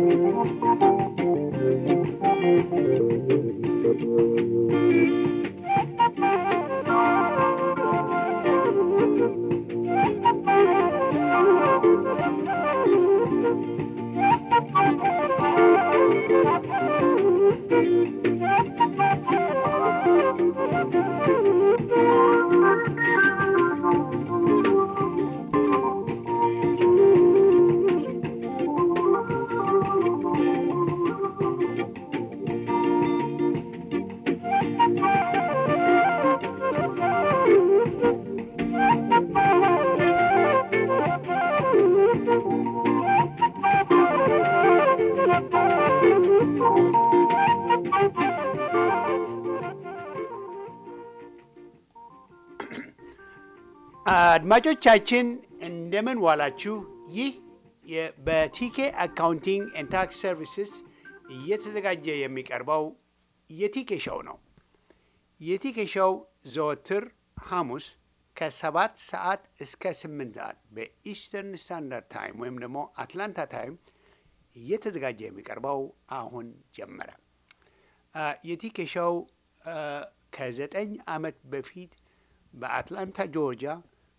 አድማጮቻችን እንደምን ዋላችሁ። ይህ የ- በቲኬ አካውንቲንግ ኤንድ ታክስ ሰርቪስስ እየተዘጋጀ የሚቀርበው የቲኬ ሾው ነው። የቲኬ ሾው ዘወትር ሐሙስ ከሰባት ሰዓት እስከ ስምንት ሰዓት በኢስተርን ስታንዳርድ ታይም ወይም ደግሞ አትላንታ ታይም እየተዘጋጀ የሚቀርበው አሁን ጀመረ። አ፣ የቲኬ ሾው አ፣ ከዘጠኝ ዓመት በፊት በአትላንታ ጆርጂያ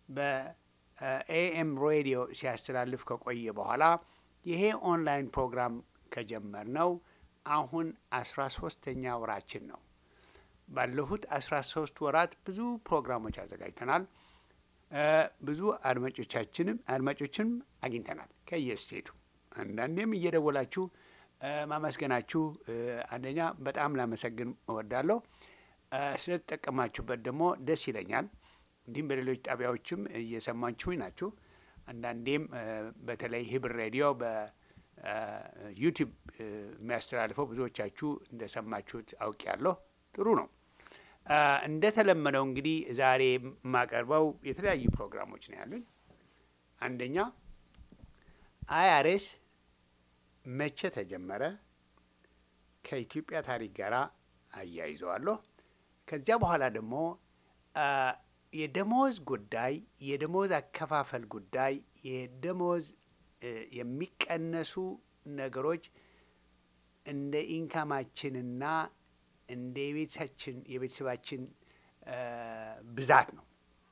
በኤኤም ሬዲዮ ሲያስተላልፍ ከቆየ በኋላ ይሄ ኦንላይን ፕሮግራም ከጀመርነው አሁን አስራ ሶስተኛ ወራችን ነው። ባለፉት አስራ ሶስት ወራት ብዙ ፕሮግራሞች አዘጋጅተናል። እ ብዙ አድማጮቻችንም አድማጮችንም አግኝተናል ከየስቴቱ አንዳንዴም እየደወላችሁ እ ማመስገናችሁ እ አንደኛ በጣም ላመሰግን እወዳለሁ። እ ስለተጠቀማችሁበት ደግሞ ደስ ይለኛል። እንዲሁም በሌሎች ጣቢያዎችም እየሰማችሁኝ ናችሁ። አንዳንዴም እ በተለይ ህብር ሬዲዮ በዩቲዩብ የሚያስተላልፈው ብዙዎቻችሁ እንደሰማችሁት አውቄያለሁ። ጥሩ ነው። እ እንደተለመደው እንግዲህ ዛሬ የማቀርበው የተለያዩ ፕሮግራሞች ነው ያሉኝ። አንደኛ አይአርኤስ መቼ ተጀመረ? ከኢትዮጵያ ታሪክ ጋር አያይዘዋለሁ። ከዚያ በኋላ ደግሞ አ የደሞዝ ጉዳይ፣ የደሞዝ አከፋፈል ጉዳይ፣ የደሞዝ እ የሚቀነሱ ነገሮች እንደ ኢንካማችንና እንደ የቤታችን የቤተሰባችን እ ብዛት ነው።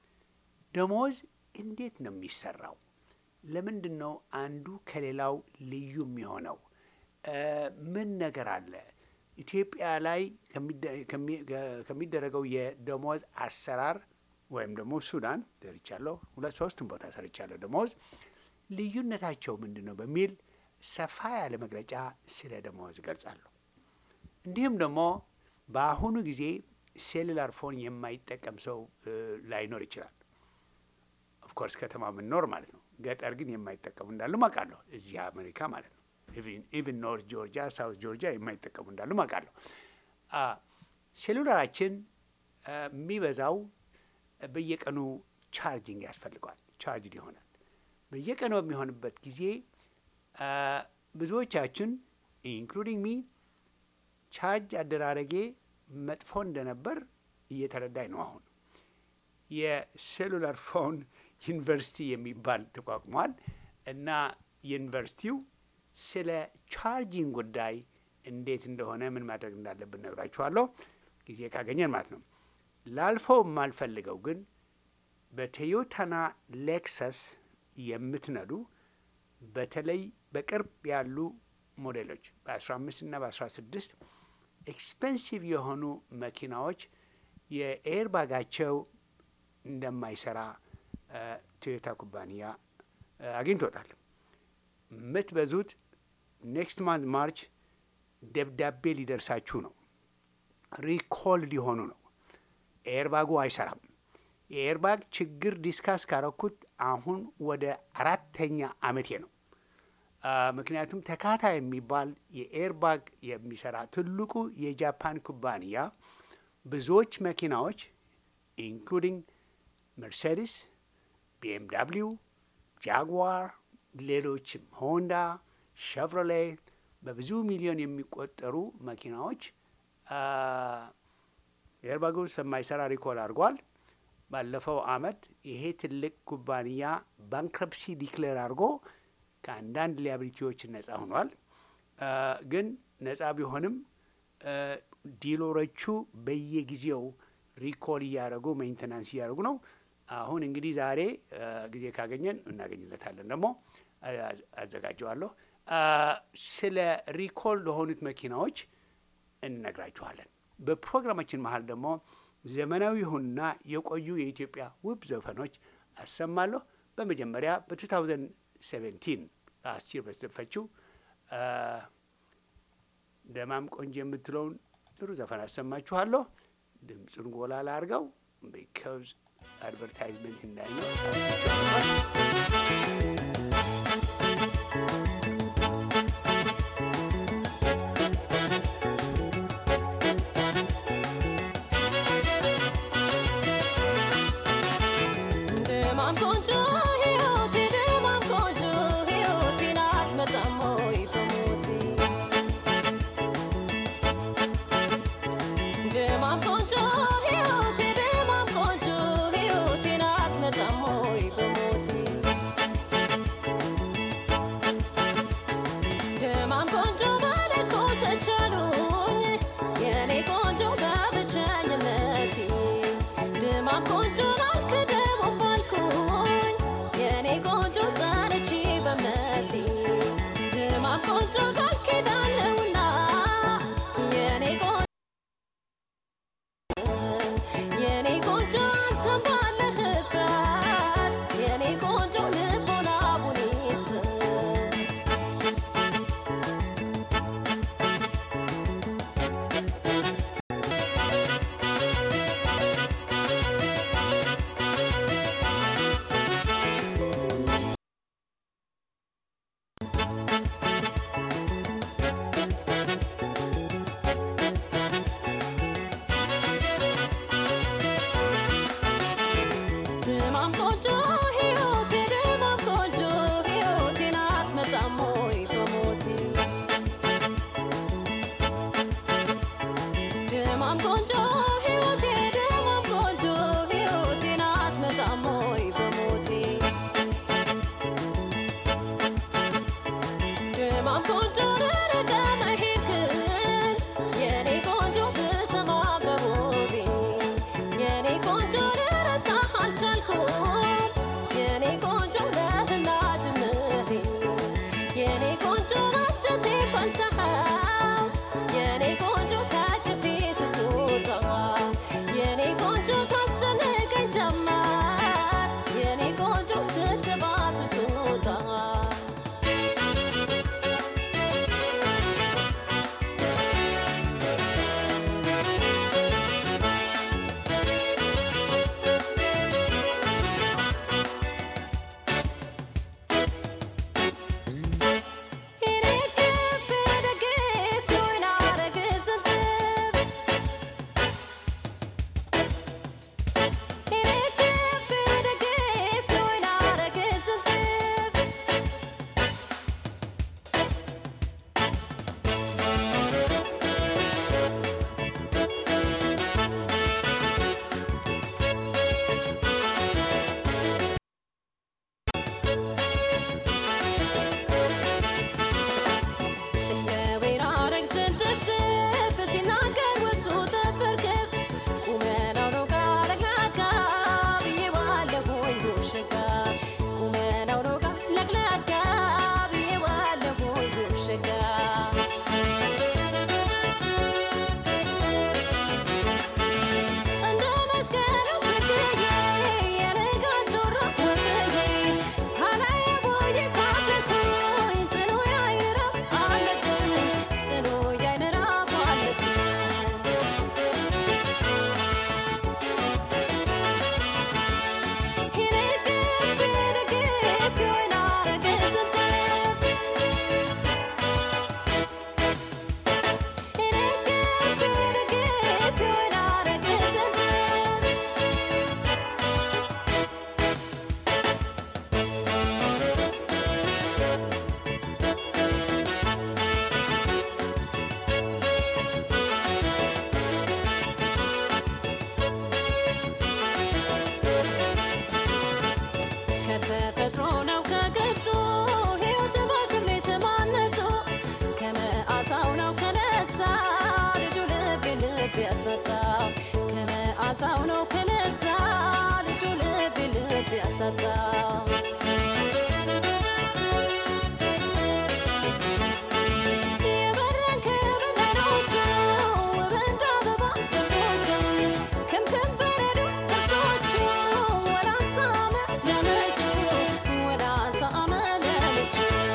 ደሞዝ እንዴት ነው የሚሰራው? ለምንድን ነው አንዱ ከሌላው ልዩ የሚሆነው? እ ምን ነገር አለ? ኢትዮጵያ ላይ ከሚደ- ከሚ- ከሚደረገው የደሞዝ አሰራር ወይም ደግሞ ሱዳን ሰርቻለሁ፣ ሁለት ሶስቱም ቦታ ሰርቻለሁ። ደሞዝ ልዩነታቸው ምንድን ነው በሚል ሰፋ ያለ መግለጫ ስለ ደሞዝ እገልጻለሁ። እንዲሁም ደግሞ በአሁኑ ጊዜ ሴሉላር ፎን የማይጠቀም ሰው እ ላይኖር ይችላል። ኦፍኮርስ ከተማ ምንኖር ማለት ነው። ገጠር ግን የማይጠቀሙ እንዳሉ አውቃለሁ። እዚህ አሜሪካ ማለት ነው። ኢቭን ኖርት ጆርጂያ፣ ሳውት ጆርጂያ የማይጠቀሙ እንዳሉ አውቃለሁ። አ ሴሉላራችን አ የሚበዛው በየቀኑ ቻርጅንግ ያስፈልገዋል። ቻርጅድ ይሆናል። በየቀኑ በሚሆንበት ጊዜ አ ብዙዎቻችን ኢንክሉዲንግ ሚ ቻርጅ አደራረጌ መጥፎ እንደነበር እየተረዳኝ ነው። አሁን የሴሉላር ፎን ዩኒቨርሲቲ የሚባል ተቋቁሟል እና ዩኒቨርሲቲው ስለ ቻርጂንግ ጉዳይ እንዴት እንደሆነ ምን ማድረግ እንዳለብን ነግራችኋለሁ፣ ጊዜ ካገኘን ማለት ነው። ላልፈው የማልፈልገው ግን በቶዮታና ሌክሰስ የምትነዱ በተለይ በቅርብ ያሉ ሞዴሎች በ15 እና በ16 ኤክስፔንሲቭ የሆኑ መኪናዎች የኤርባጋቸው እንደማይሰራ እ ቶዮታ ኩባንያ እ አግኝቶታል። የምትበዙት ኔክስት ማንት ማርች ደብዳቤ ሊደርሳችሁ ነው። ሪኮል ሊሆኑ ነው። ኤርባጉ አይሰራም። የኤርባግ ችግር ዲስካስ ካረኩት አሁን ወደ አራተኛ አመቴ ነው። አ ምክንያቱም ተካታ የሚባል የኤርባግ የሚሰራ ትልቁ የጃፓን ኩባንያ ብዙዎች መኪናዎች ኢንክሉዲንግ መርሴዲስ፣ ቢኤምዳብሊው፣ ጃግዋር፣ ሌሎችም ሆንዳ፣ ሸቭሮሌ በብዙ ሚሊዮን የሚቆጠሩ መኪናዎች ኤርባጉ ስለማይሰራ ሪኮል አድርጓል። ባለፈው አመት ይሄ ትልቅ ኩባንያ ባንክረፕሲ ዲክሌር አድርጎ ከአንዳንድ ሊያብሊቲዎች ነጻ ሆኗል። ግን ነጻ ቢሆንም ዲሎሮቹ በየጊዜው ሪኮል እያደረጉ ሜንቴናንስ እያደረጉ ነው። አሁን እንግዲህ ዛሬ ጊዜ ካገኘን እናገኝለታለን። ደግሞ አዘጋጀዋለሁ። ስለ ሪኮል ለሆኑት መኪናዎች እንነግራችኋለን። በፕሮግራማችን መሀል ደግሞ ዘመናዊ የሆኑና የቆዩ የኢትዮጵያ ውብ ዘፈኖች አሰማለሁ። በመጀመሪያ በ2017 አስር በተዘፈችው ደማም ቆንጆ የምትለውን ጥሩ ዘፈን አሰማችኋለሁ። ድምፁን ጎላ ላርገው ቢካዝ አድቨርታይዝመንት እንዳይነው የኔ ቆንጆ ከቅፌ ስትወጣ ሰው ነው ከነዛ ልጁ ልብ ልብ ያሳጣ የበረንክ በናኖቹ በንዳ አበባ ደጆቹ ክምክም በረዶ ጥርሶቹ ወላሳ መለለቹ ወላሳ መለለቹ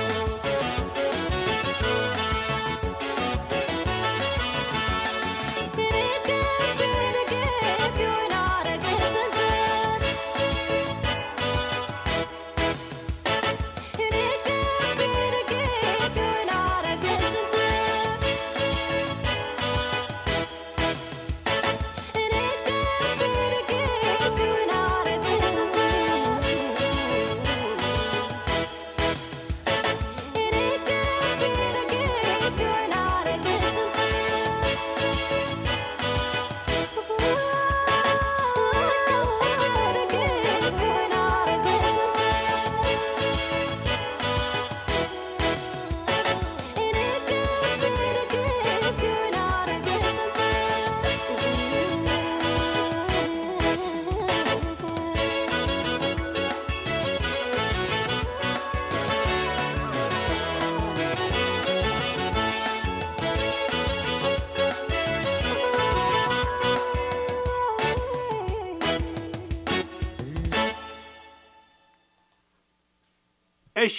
እሺ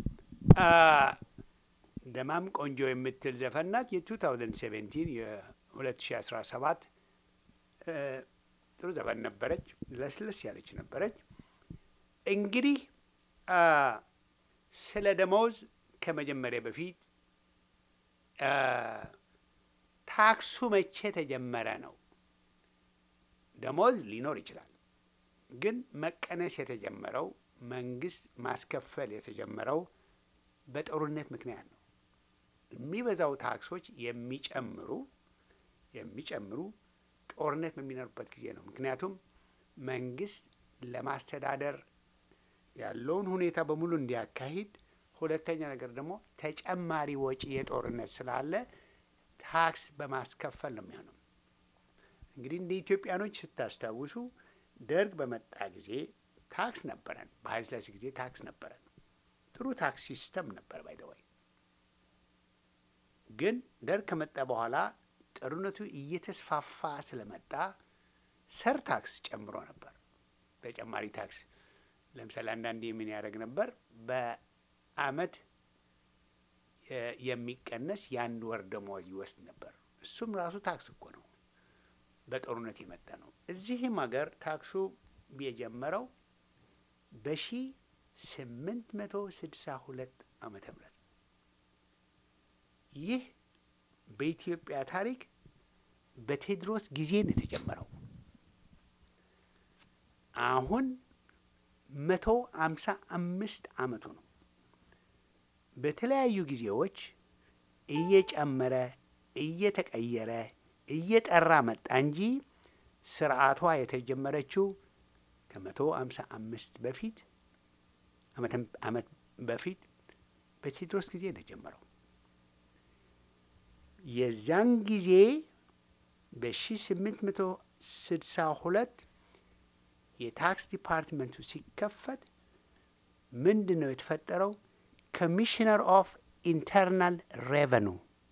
ደማም ቆንጆ የምትል ዘፈን ናት። የ2017 የ2017 ጥሩ ዘፈን ነበረች። ለስለስ ያለች ነበረች። እንግዲህ ስለ ደመወዝ ከመጀመሪያ በፊት ታክሱ መቼ ተጀመረ ነው። ደመወዝ ሊኖር ይችላል፣ ግን መቀነስ የተጀመረው መንግስት ማስከፈል የተጀመረው በጦርነት ምክንያት ነው። የሚበዛው ታክሶች የሚጨምሩ የሚጨምሩ ጦርነት በሚኖርበት ጊዜ ነው። ምክንያቱም መንግስት ለማስተዳደር ያለውን ሁኔታ በሙሉ እንዲያካሂድ፣ ሁለተኛ ነገር ደግሞ ተጨማሪ ወጪ የጦርነት ስላለ ታክስ በማስከፈል ነው የሚሆነው። እንግዲህ እንደ ኢትዮጵያኖች ስታስታውሱ ደርግ በመጣ ጊዜ ታክስ ነበረን። በኃይለ ሥላሴ ጊዜ ታክስ ነበረን። ጥሩ ታክስ ሲስተም ነበር ባይደዋይ። ግን ደርግ ከመጣ በኋላ ጦርነቱ እየተስፋፋ ስለመጣ ሰር ታክስ ጨምሮ ነበር። ተጨማሪ ታክስ ለምሳሌ አንዳንዴ ምን ያደርግ ነበር? በአመት የሚቀነስ የአንድ ወር ደመወዝ ይወስድ ነበር። እሱም ራሱ ታክስ እኮ ነው፣ በጦርነት የመጣ ነው። እዚህም ሀገር ታክሱ የጀመረው በሺ ስምንት መቶ ስድሳ ሁለት ዓመተ ምህረት ይህ በኢትዮጵያ ታሪክ በቴዎድሮስ ጊዜ ነው የተጀመረው። አሁን መቶ አምሳ አምስት ዓመቱ ነው። በተለያዩ ጊዜዎች እየጨመረ እየተቀየረ እየጠራ መጣ እንጂ ስርዓቷ የተጀመረችው ከመቶ አምሳ አምስት በፊት ዓመት በፊት በቴዎድሮስ ጊዜ ነው የጀመረው። የዚያን ጊዜ በሺ ስምንት መቶ ስድሳ ሁለት የታክስ ዲፓርትመንቱ ሲከፈት ምንድን ነው የተፈጠረው? ኮሚሽነር ኦፍ ኢንተርናል ሬቨኑ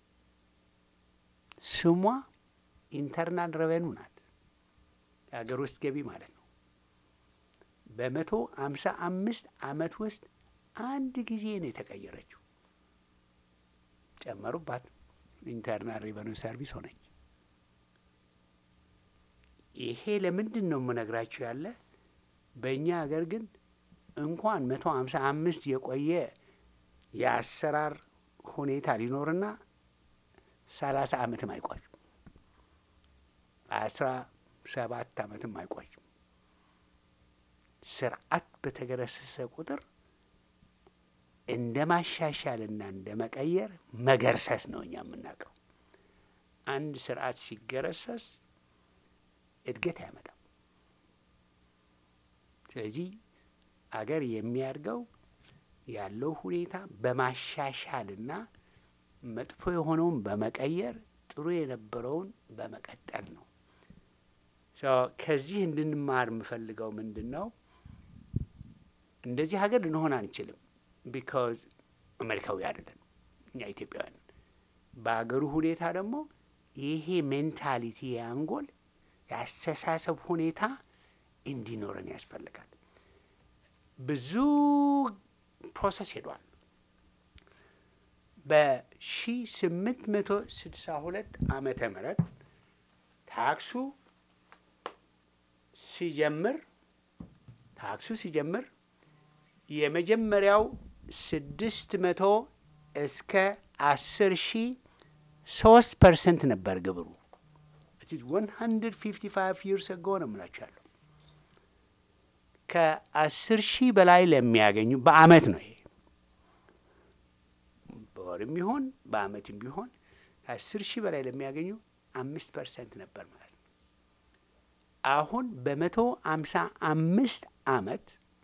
ስሟ ኢንተርናል ሬቨኑ ናት፣ የሀገር ውስጥ ገቢ ማለት ነው። በመቶ አምሳ አምስት ዓመት ውስጥ አንድ ጊዜ ነው የተቀየረችው። ጨመሩባት፣ ኢንተርናል ሬቨኑ ሰርቪስ ሆነች። ይሄ ለምንድን ነው የምነግራችሁ ያለ በእኛ ሀገር ግን እንኳን መቶ ሀምሳ አምስት የቆየ የአሰራር ሁኔታ ሊኖርና ሰላሳ ዓመትም አይቆይም። አስራ ሰባት ዓመትም አይቆይም። ስርዓት በተገረሰሰ ቁጥር እንደ ማሻሻልና እንደ መቀየር መገርሰስ ነው እኛ የምናውቀው። አንድ ስርዓት ሲገረሰስ እድገት አያመጣም። ስለዚህ አገር የሚያድገው ያለው ሁኔታ በማሻሻልና መጥፎ የሆነውን በመቀየር ጥሩ የነበረውን በመቀጠል ነው። ሶ ከዚህ እንድንማር የምፈልገው ምንድን ነው? እንደዚህ ሀገር ልንሆን አንችልም። ቢካዝ አሜሪካዊ አይደለን እኛ ኢትዮጵያውያን። በሀገሩ ሁኔታ ደግሞ ይሄ ሜንታሊቲ የአንጎል የአስተሳሰብ ሁኔታ እንዲኖረን ያስፈልጋል። ብዙ ፕሮሰስ ሄዷል። በሺ ስምንት መቶ ስድሳ ሁለት ዓመተ ምህረት ታክሱ ሲጀምር ታክሱ ሲጀምር የመጀመሪያው ስድስት መቶ እስከ አስር ሺ ሶስት ፐርሰንት ነበር ግብሩ። ዋን ሀንድርድ ፊፍቲ ፋይቭ ይርስ አጎ ነው የምላችሁ ያለው ከአስር ሺህ በላይ ለሚያገኙ በአመት ነው ይሄ በወርም ቢሆን በአመትም ቢሆን ከአስር ሺህ በላይ ለሚያገኙ አምስት ፐርሰንት ነበር ማለት ነው። አሁን በመቶ አምሳ አምስት አመት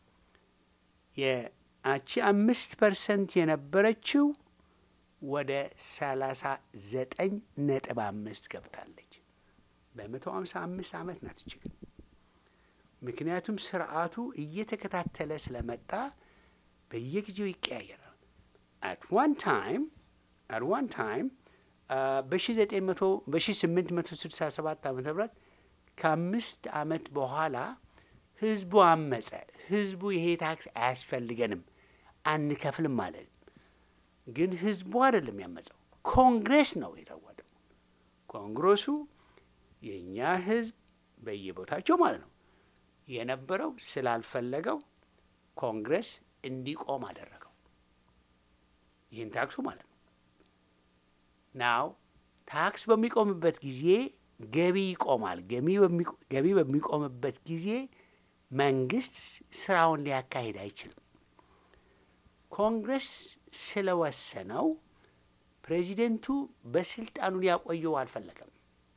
የአቺ አምስት ፐርሰንት የነበረችው ወደ ሰላሳ ዘጠኝ ነጥብ አምስት ገብታለች። በመቶ አምሳ አምስት አመት ናት እችግን ምክንያቱም ስርዓቱ እየተከታተለ ስለመጣ በየጊዜው ይቀያየራል። አት ዋን ታይም አት ዋን ታይም በሺ ዘጠኝ መቶ በሺ ስምንት መቶ ስድሳ ሰባት ዓመተ ምህረት ከአምስት አመት በኋላ ህዝቡ አመፀ። ህዝቡ ይሄ ታክስ አያስፈልገንም አንከፍልም ማለት ግን ህዝቡ አይደለም ያመፀው፣ ኮንግሬስ ነው የለወጠው። ኮንግረሱ የእኛ ህዝብ በየቦታቸው ማለት ነው የነበረው ስላልፈለገው ኮንግረስ እንዲቆም አደረገው። ይህን ታክሱ ማለት ነው። ናው ታክስ በሚቆምበት ጊዜ ገቢ ይቆማል። ገቢ በሚቆምበት ጊዜ መንግስት ስራውን ሊያካሂድ አይችልም። ኮንግረስ ስለወሰነው ፕሬዚደንቱ በስልጣኑ ሊያቆየው አልፈለገም።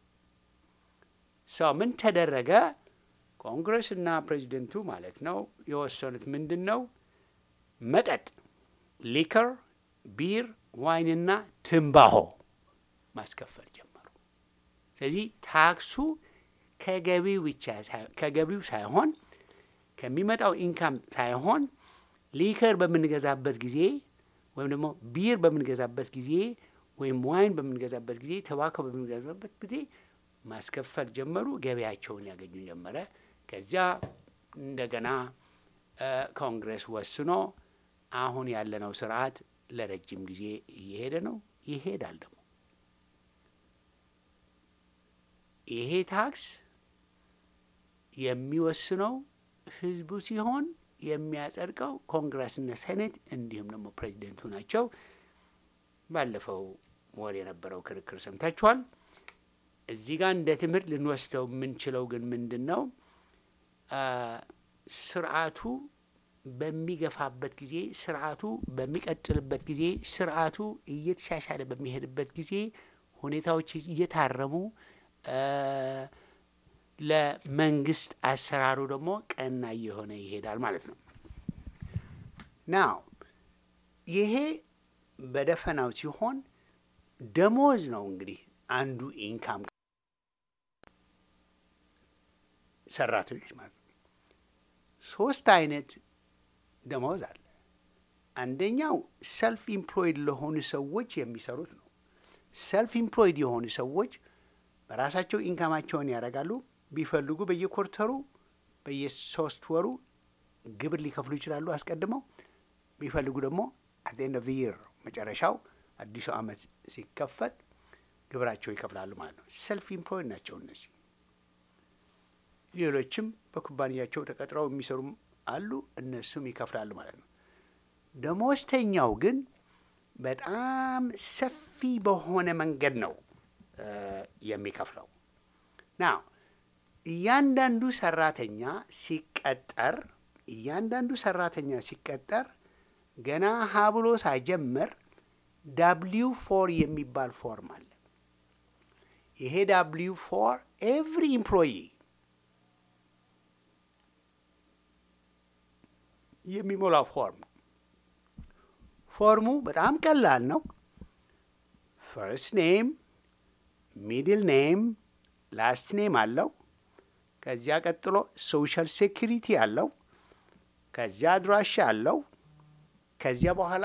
ሰው ምን ተደረገ? ኮንግረስ እና ፕሬዚደንቱ ማለት ነው የወሰኑት ምንድን ነው? መጠጥ፣ ሊከር፣ ቢር፣ ዋይንና ትንባሆ ማስከፈል ጀመሩ። ስለዚህ ታክሱ ከገቢው ብቻ ከገቢው ሳይሆን ከሚመጣው ኢንካም ሳይሆን ሊከር በምንገዛበት ጊዜ ወይም ደግሞ ቢር በምንገዛበት ጊዜ ወይም ዋይን በምንገዛበት ጊዜ ተባኮ በምንገዛበት ጊዜ ማስከፈል ጀመሩ። ገበያቸውን ያገኙ ጀመረ። ከዚያ እንደገና ኮንግረስ ወስኖ አሁን ያለነው ስርዓት ለረጅም ጊዜ እየሄደ ነው፣ ይሄዳል ደግሞ ይሄ ታክስ የሚወስነው ህዝቡ ሲሆን የሚያጸድቀው ኮንግረስና ሴኔት እንዲሁም ደግሞ ፕሬዚደንቱ ናቸው። ባለፈው ወር የነበረው ክርክር ሰምታችኋል። እዚህ ጋር እንደ ትምህርት ልንወስደው የምንችለው ግን ምንድን ነው? ስርዓቱ በሚገፋበት ጊዜ፣ ስርዓቱ በሚቀጥልበት ጊዜ፣ ስርዓቱ እየተሻሻለ በሚሄድበት ጊዜ ሁኔታዎች እየታረሙ ለመንግስት አሰራሩ ደግሞ ቀና እየሆነ ይሄዳል ማለት ነው። ናው ይሄ በደፈናው ሲሆን ደሞዝ ነው እንግዲህ አንዱ ኢንካም ሰራተኞች ማለት ነው። ሶስት አይነት ደሞዝ አለ። አንደኛው ሰልፍ ኢምፕሎይድ ለሆኑ ሰዎች የሚሰሩት ነው። ሰልፍ ኢምፕሎይድ የሆኑ ሰዎች በራሳቸው ኢንካማቸውን ያደርጋሉ። ቢፈልጉ በየኮርተሩ በየሶስት ወሩ ግብር ሊከፍሉ ይችላሉ አስቀድመው። ቢፈልጉ ደግሞ አት ኤንድ ኦፍ ዘ ይር መጨረሻው አዲሱ ዓመት ሲከፈት ግብራቸው ይከፍላሉ ማለት ነው። ሰልፍ ኢምፕሎይድ ናቸው እነዚህ። ሌሎችም በኩባንያቸው ተቀጥረው የሚሰሩም አሉ፣ እነሱም ይከፍላሉ ማለት ነው። ደሞዝተኛው ግን በጣም ሰፊ በሆነ መንገድ ነው የሚከፍለው። ና እያንዳንዱ ሰራተኛ ሲቀጠር እያንዳንዱ ሰራተኛ ሲቀጠር ገና ሀ ብሎ ሳይጀምር ዳብሊው ፎር የሚባል ፎርም አለ። ይሄ ዳብሊው ፎር ኤቭሪ ኢምፕሎይ የሚሞላው ፎርም ፎርሙ በጣም ቀላል ነው። ፈርስት ኔም፣ ሚድል ኔም፣ ላስት ኔም አለው። ከዚያ ቀጥሎ ሶሻል ሴኪሪቲ አለው። ከዚያ አድራሻ አለው። ከዚያ በኋላ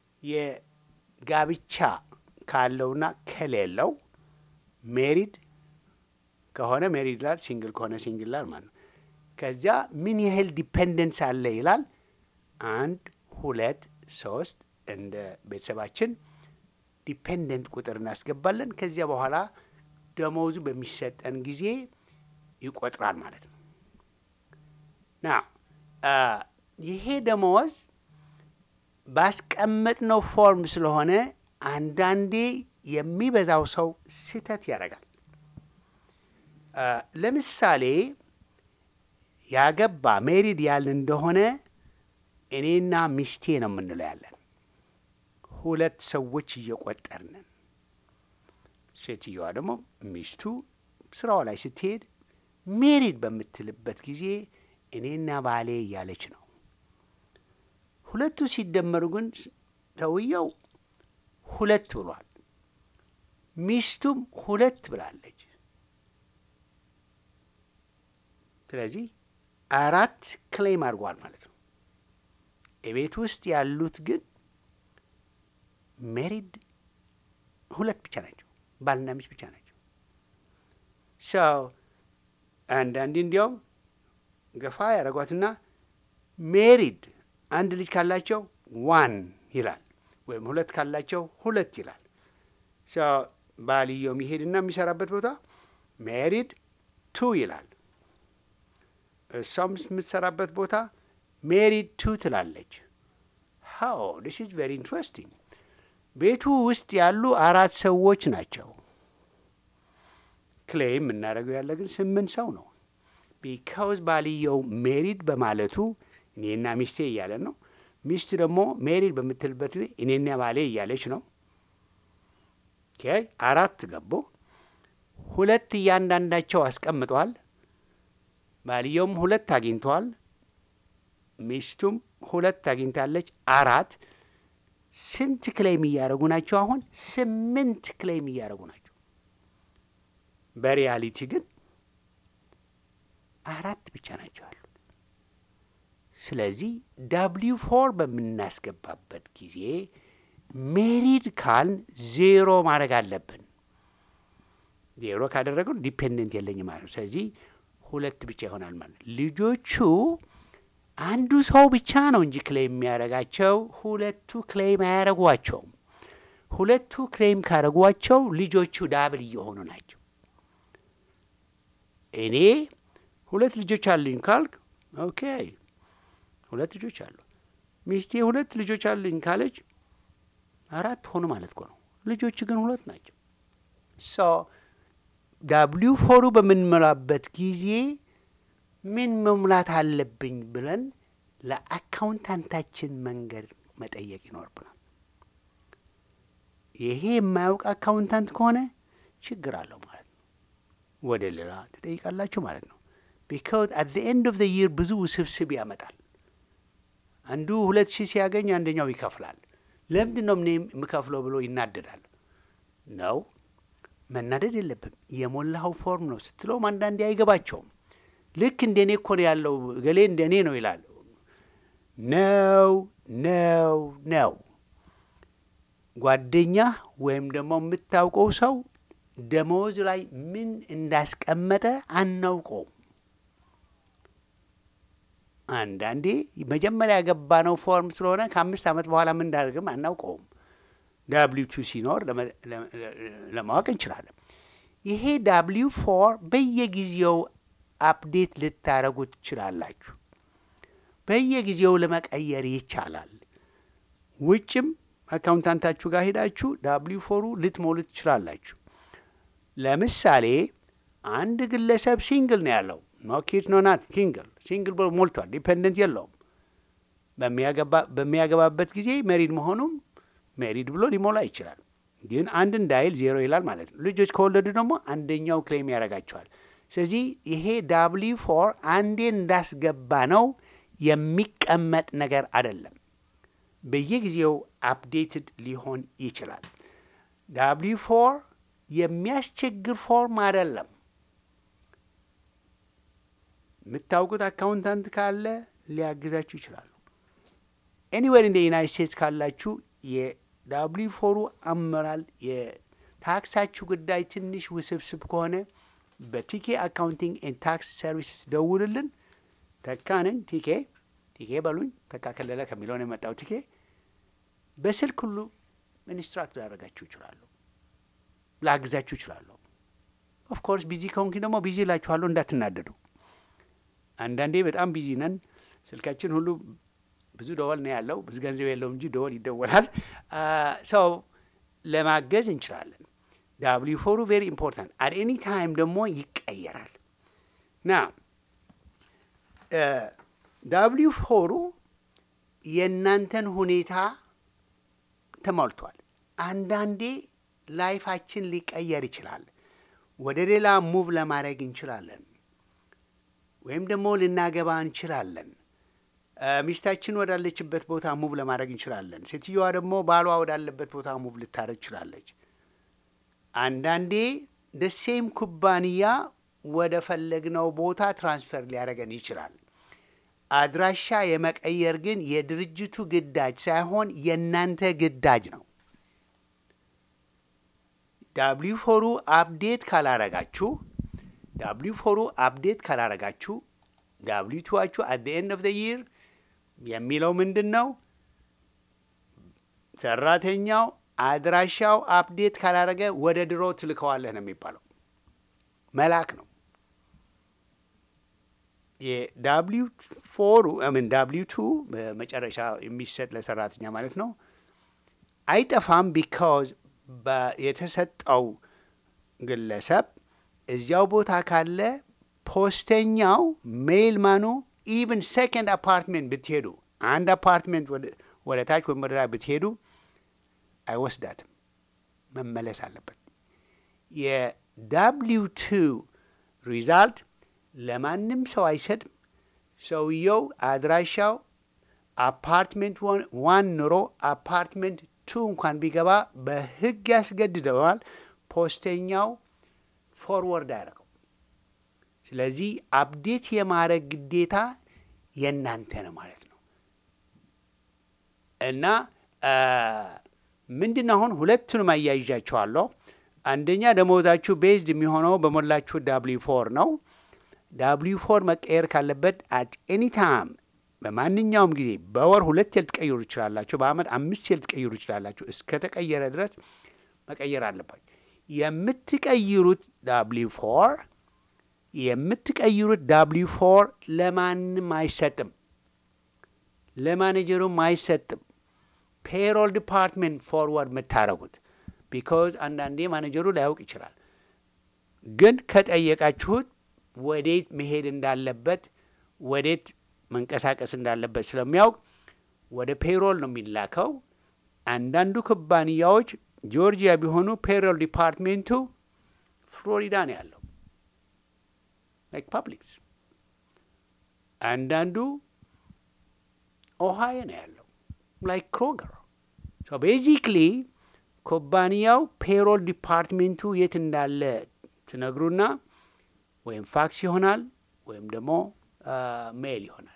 የጋብቻ ካለውና ከሌለው ሜሪድ ከሆነ ሜሪድ ይላል፣ ሲንግል ከሆነ ሲንግል ይላል ማለት ነው። ከዚያ ምን ያህል ዲፔንደንስ አለ ይላል። አንድ ሁለት ሶስት እንደ ቤተሰባችን ዲፔንደንት ቁጥር እናስገባለን። ከዚያ በኋላ ደሞዙ በሚሰጠን ጊዜ ይቆጥራል ማለት ነው። ና ይሄ ደመወዝ ባስቀመጥነው ፎርም ስለሆነ አንዳንዴ የሚበዛው ሰው ስህተት ያደርጋል። ለምሳሌ ያገባ ሜሪድ ያልን እንደሆነ እኔና ሚስቴ ነው የምንለው ያለን ሁለት ሰዎች እየቆጠርንን፣ ሴትየዋ ደግሞ ሚስቱ ስራዋ ላይ ስትሄድ ሜሪድ በምትልበት ጊዜ እኔና ባሌ እያለች ነው። ሁለቱ ሲደመሩ ግን ሰውየው ሁለት ብሏል፣ ሚስቱም ሁለት ብላለች። ስለዚህ አራት ክሌም አድርጓል ማለት ነው። የቤት ውስጥ ያሉት ግን ሜሪድ ሁለት ብቻ ናቸው፣ ባልና ሚስት ብቻ ናቸው። ሰው አንዳንዴ እንዲያውም ገፋ ያደረጓትና ሜሪድ አንድ ልጅ ካላቸው ዋን ይላል፣ ወይም ሁለት ካላቸው ሁለት ይላል። ሰው ባልየው የሚሄድና የሚሰራበት ቦታ ሜሪድ ቱ ይላል። እሷም የምትሰራበት ቦታ ሜሪድ ቱ ትላለች። ሃው ዲስ ኢዝ ቬሪ ኢንትረስቲንግ። ቤቱ ውስጥ ያሉ አራት ሰዎች ናቸው። ክሌም የምናደርገው ያለ ግን ስምንት ሰው ነው። ቢካውዝ ባልየው ሜሪድ በማለቱ እኔና ሚስቴ እያለን ነው። ሚስት ደግሞ ሜሪድ በምትልበት እኔና ባሌ እያለች ነው። አራት ገቡ። ሁለት እያንዳንዳቸው አስቀምጠዋል። ባልየውም ሁለት አግኝተዋል። ሚስቱም ሁለት አግኝታለች። አራት ስንት ክሌም እያደረጉ ናቸው? አሁን ስምንት ክሌም እያደረጉ ናቸው። በሪያሊቲ ግን አራት ብቻ ናቸው ያሉት። ስለዚህ ዳብሊው ፎር በምናስገባበት ጊዜ ሜሪድ ካልን ዜሮ ማድረግ አለብን። ዜሮ ካደረገው ዲፔንደንት የለኝም ማለት ነው። ስለዚህ ሁለት ብቻ ይሆናል ማለት ነው። ልጆቹ አንዱ ሰው ብቻ ነው እንጂ ክሌም የሚያደርጋቸው ሁለቱ ክሌም አያደርጓቸውም። ሁለቱ ክሌም ካደረጓቸው ልጆቹ ዳብል እየሆኑ ናቸው። እኔ ሁለት ልጆች አሉኝ ካልክ ኦኬ፣ ሁለት ልጆች አሉ። ሚስቴ ሁለት ልጆች አሉኝ ካለች አራት ሆኑ ማለት እኮ ነው። ልጆች ግን ሁለት ናቸው። ሶ ዳብሊው ፎሩ በምንሞላበት ጊዜ ምን መሙላት አለብኝ ብለን ለአካውንታንታችን መንገድ መጠየቅ ይኖርብናል። ይሄ የማያውቅ አካውንታንት ከሆነ ችግር አለው ማለት ነው። ወደ ሌላ ትጠይቃላችሁ ማለት ነው። ቢካውዝ አት ዘ ኤንድ ኦፍ ዘ ይር ብዙ ውስብስብ ያመጣል። አንዱ ሁለት ሺህ ሲያገኝ አንደኛው ይከፍላል። ለምንድን ነው እኔ የምከፍለው ብሎ ይናደዳል። ነው መናደድ የለብም። የሞላኸው ፎርም ነው ስትለውም አንዳንዴ አይገባቸውም። ልክ እንደ እኔ እኮ ነው ያለው ገሌ እንደ እኔ ነው ይላል። ነው ነው ነው። ጓደኛህ ወይም ደግሞ የምታውቀው ሰው ደመወዝ ላይ ምን እንዳስቀመጠ አናውቀውም። አንዳንዴ መጀመሪያ ያገባነው ፎርም ስለሆነ ከአምስት ዓመት በኋላ ምን እንዳደርግም አናውቀውም። ዳብሊው ቱ ሲኖር ለማወቅ እንችላለን። ይሄ ዳብሊው ፎር በየጊዜው አፕዴት ልታደረጉ ትችላላችሁ። በየጊዜው ለመቀየር ይቻላል። ውጭም አካውንታንታችሁ ጋር ሄዳችሁ ዳብሊው ፎሩ ልትሞሉ ትችላላችሁ። ለምሳሌ አንድ ግለሰብ ሲንግል ነው ያለው ኖ ኪድ ኖ ናት ሲንግል ሲንግል ብሎ ሞልቷል። ዲፔንደንት የለውም። በሚያገባበት ጊዜ ሜሪድ መሆኑም ሜሪድ ብሎ ሊሞላ ይችላል። ግን አንድ እንዳይል ዜሮ ይላል ማለት ነው። ልጆች ከወለዱ ደግሞ አንደኛው ክሌም ያደርጋቸዋል። ስለዚህ ይሄ ዳብሊ ፎር አንዴ እንዳስገባ ነው የሚቀመጥ ነገር አይደለም። በየጊዜው አፕዴትድ ሊሆን ይችላል። ዳብሊ ፎር የሚያስቸግር ፎርም አይደለም። የምታውቁት አካውንታንት ካለ ሊያግዛችሁ ይችላሉ። ኤኒዌር ኢን ዩናይት ስቴትስ ካላችሁ የዳብሊ ፎሩ አመራር የታክሳችሁ ጉዳይ ትንሽ ውስብስብ ከሆነ በቲኬ አካውንቲንግ ኤንድ ታክስ ሰርቪስስ ደውልልን። ተካንን ቲኬ ቲኬ በሉኝ። ተካ ከለለ ከሚለው ነው የመጣው ቲኬ። በስልክ ሁሉ ኢንስትራክት ላደርጋችሁ ይችላሉ፣ ላግዛችሁ ይችላለሁ። ኦፍኮርስ ቢዚ ከሆንኪ ደግሞ ቢዚ እላችኋለሁ፣ እንዳትናደዱ። አንዳንዴ በጣም ቢዚ ነን። ስልካችን ሁሉ ብዙ ደወል ነው ያለው። ብዙ ገንዘብ የለውም እንጂ ደወል ይደወላል። ሰው ለማገዝ እንችላለን። ዳብሊው ፎሩ ቬሪ ኢምፖርታንት አት ኤኒ ታይም ደግሞ ይቀየራል ና ዳብሊው ፎሩ የእናንተን ሁኔታ ተሞልቷል። አንዳንዴ ላይፋችን ሊቀየር ይችላል። ወደ ሌላ ሙቭ ለማድረግ እንችላለን፣ ወይም ደግሞ ልናገባ እንችላለን። ሚስታችን ወዳለችበት ቦታ ሙቭ ለማድረግ እንችላለን። ሴትዮዋ ደግሞ ባሏ ወዳለበት ቦታ ሙቭ ልታደረግ ትችላለች። አንዳንዴ ደሴም ኩባንያ ወደ ፈለግነው ቦታ ትራንስፈር ሊያደርገን ይችላል። አድራሻ የመቀየር ግን የድርጅቱ ግዳጅ ሳይሆን የእናንተ ግዳጅ ነው። ዳብሊው ፎሩ አፕዴት ካላረጋችሁ ዳብሊው ፎሩ አፕዴት ካላረጋችሁ ዳብሊው ቱዋችሁ አት ኤንድ ኦፍ ይር የሚለው ምንድን ነው? ሰራተኛው አድራሻው አፕዴት ካላረገ ወደ ድሮ ትልከዋለህ ነው የሚባለው። መላክ ነው። የዳብሊው ፎሩ ምን ዳብሊው ቱ በመጨረሻ የሚሰጥ ለሰራተኛ ማለት ነው አይጠፋም። ቢካዝ የተሰጠው ግለሰብ እዚያው ቦታ ካለ ፖስተኛው ሜይል ማኑ ኢቭን ሴኮንድ አፓርትሜንት ብትሄዱ አንድ አፓርትሜንት ወደ ታች ወይም ወደ ላይ ብትሄዱ አይወስዳትም፣ መመለስ አለበት። የዳብሊው ቱ ሪዛልት ለማንም ሰው አይሰጥም። ሰውየው አድራሻው አፓርትሜንት ዋን ኑሮ አፓርትሜንት ቱ እንኳን ቢገባ በሕግ ያስገድደዋል። ፖስተኛው ፎርወርድ አያደርገው። ስለዚህ አፕዴት የማድረግ ግዴታ የእናንተ ነው ማለት ነው እና ምንድን ነው አሁን ሁለቱንም አያይዣቸዋለሁ። አንደኛ ደሞዛችሁ ቤዝድ የሚሆነው በሞላችሁ ዳብሊው ፎር ነው። ዳብሊው ፎር መቀየር ካለበት አት ኤኒ ታይም በማንኛውም ጊዜ በወር ሁለት ልትቀይሩ ይችላላችሁ። በአመት አምስት ልትቀይሩ ይችላላችሁ። እስከ ተቀየረ ድረስ መቀየር አለባችሁ። የምትቀይሩት ዳብሊው ፎር የምትቀይሩት ዳብሊው ፎር ለማንም አይሰጥም፣ ለማኔጀሩም አይሰጥም። ፔሮል ዲፓርትሜንት ፎርወርድ የምታደረጉት ቢካዝ አንዳንዴ ማኔጀሩ ላያውቅ ይችላል። ግን ከጠየቃችሁት ወዴት መሄድ እንዳለበት ወዴት መንቀሳቀስ እንዳለበት ስለሚያውቅ ወደ ፔሮል ነው የሚላከው። አንዳንዱ ኩባንያዎች ጆርጂያ ቢሆኑ ፔሮል ዲፓርትሜንቱ ፍሎሪዳ ነው ያለው ላይክ ፐብሊክስ። አንዳንዱ ኦሃዮ ነው ያለው ላይክ ክሮገር። ሶ ቤዚክሊ ኩባንያው ፔሮል ዲፓርትሜንቱ የት እንዳለ ትነግሩና ወይም ፋክስ ይሆናል ወይም ደግሞ ሜል ይሆናል።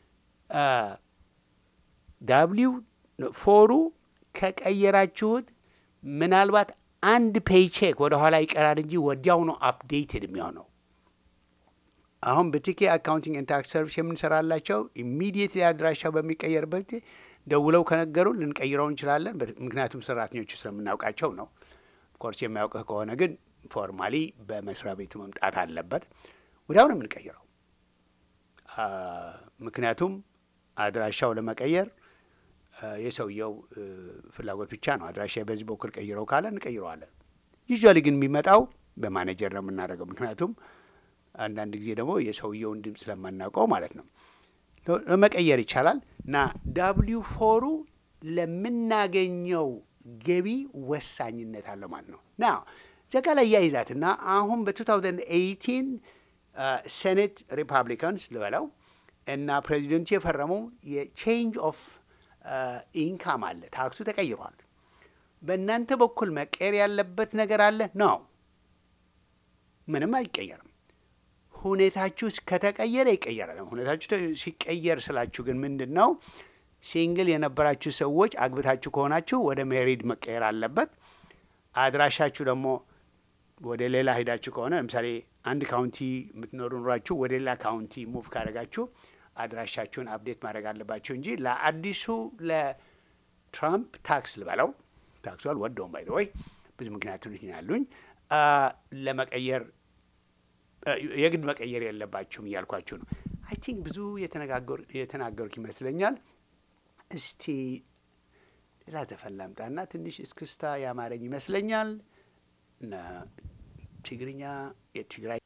ዳብሊው ፎሩ ከቀየራችሁት ምናልባት አንድ ፔይቼክ ወደ ኋላ ይቀራል እንጂ ወዲያው ነው አፕዴትድ የሚሆነው። አሁን በቲኬ አካውንቲንግ ኤንድ ታክስ ሰርቪስ የምንሰራላቸው ኢሚዲየትሊ አድራሻው በሚቀየርበት ደውለው ከነገሩ ልንቀይረው እንችላለን። ምክንያቱም ሰራተኞቹ ስለምናውቃቸው ነው። ኮርስ የማያውቅህ ከሆነ ግን ፎርማሊ በመስሪያ ቤቱ መምጣት አለበት። ወዲያው ነው የምንቀይረው። ምክንያቱም አድራሻው ለመቀየር የሰውየው ፍላጎት ብቻ ነው። አድራሻ በዚህ በኩል ቀይረው ካለ እንቀይረዋለን። ዩዥዋሊ ግን የሚመጣው በማኔጀር ነው የምናደርገው። ምክንያቱም አንዳንድ ጊዜ ደግሞ የሰውየውን ድምፅ ስለማናውቀው ማለት ነው። ለመቀየር ይቻላል እና ዳብሊው ፎሩ ለምናገኘው ገቢ ወሳኝነት አለው ማለት ነው። ና ዘጋ ላይ ያይዛትና አሁን በ2018 ሴኔት ሪፐብሊካንስ ልበለው እና ፕሬዚደንቱ የፈረሙ የቼንጅ ኦፍ ኢንካም አለ። ታክሱ ተቀይሯል። በእናንተ በኩል መቀየር ያለበት ነገር አለ ነው? ምንም አይቀየርም። ሁኔታችሁ ከተቀየረ ይቀየራል። ሁኔታችሁ ተ- ሲቀየር ስላችሁ ግን ምንድን ነው? ሲንግል የነበራችሁ ሰዎች አግብታችሁ ከሆናችሁ ወደ ሜሪድ መቀየር አለበት። አድራሻችሁ ደግሞ ወደ ሌላ ሄዳችሁ ከሆነ ለምሳሌ አንድ ካውንቲ የምትኖሩ ኑራችሁ ወደ ሌላ ካውንቲ ሙቭ ካደረጋችሁ አድራሻችሁን አፕዴት ማድረግ አለባችሁ እንጂ ለአዲሱ ለትራምፕ ታክስ ልበለው ታክሱ አልወደውም ባይ ወይ ብዙ ምክንያቶች ያሉኝ አ፣ ለመቀየር አ፣ የግድ መቀየር የለባችሁም እያልኳችሁ ነው። አይ ቲንክ ብዙ የተነጋገር- የተናገርኩ ይመስለኛል። እስቲ ሌላ ዘፈን ላምጣና ትንሽ እስክስታ ያማረኝ ይመስለኛል። እና ትግርኛ የትግራይ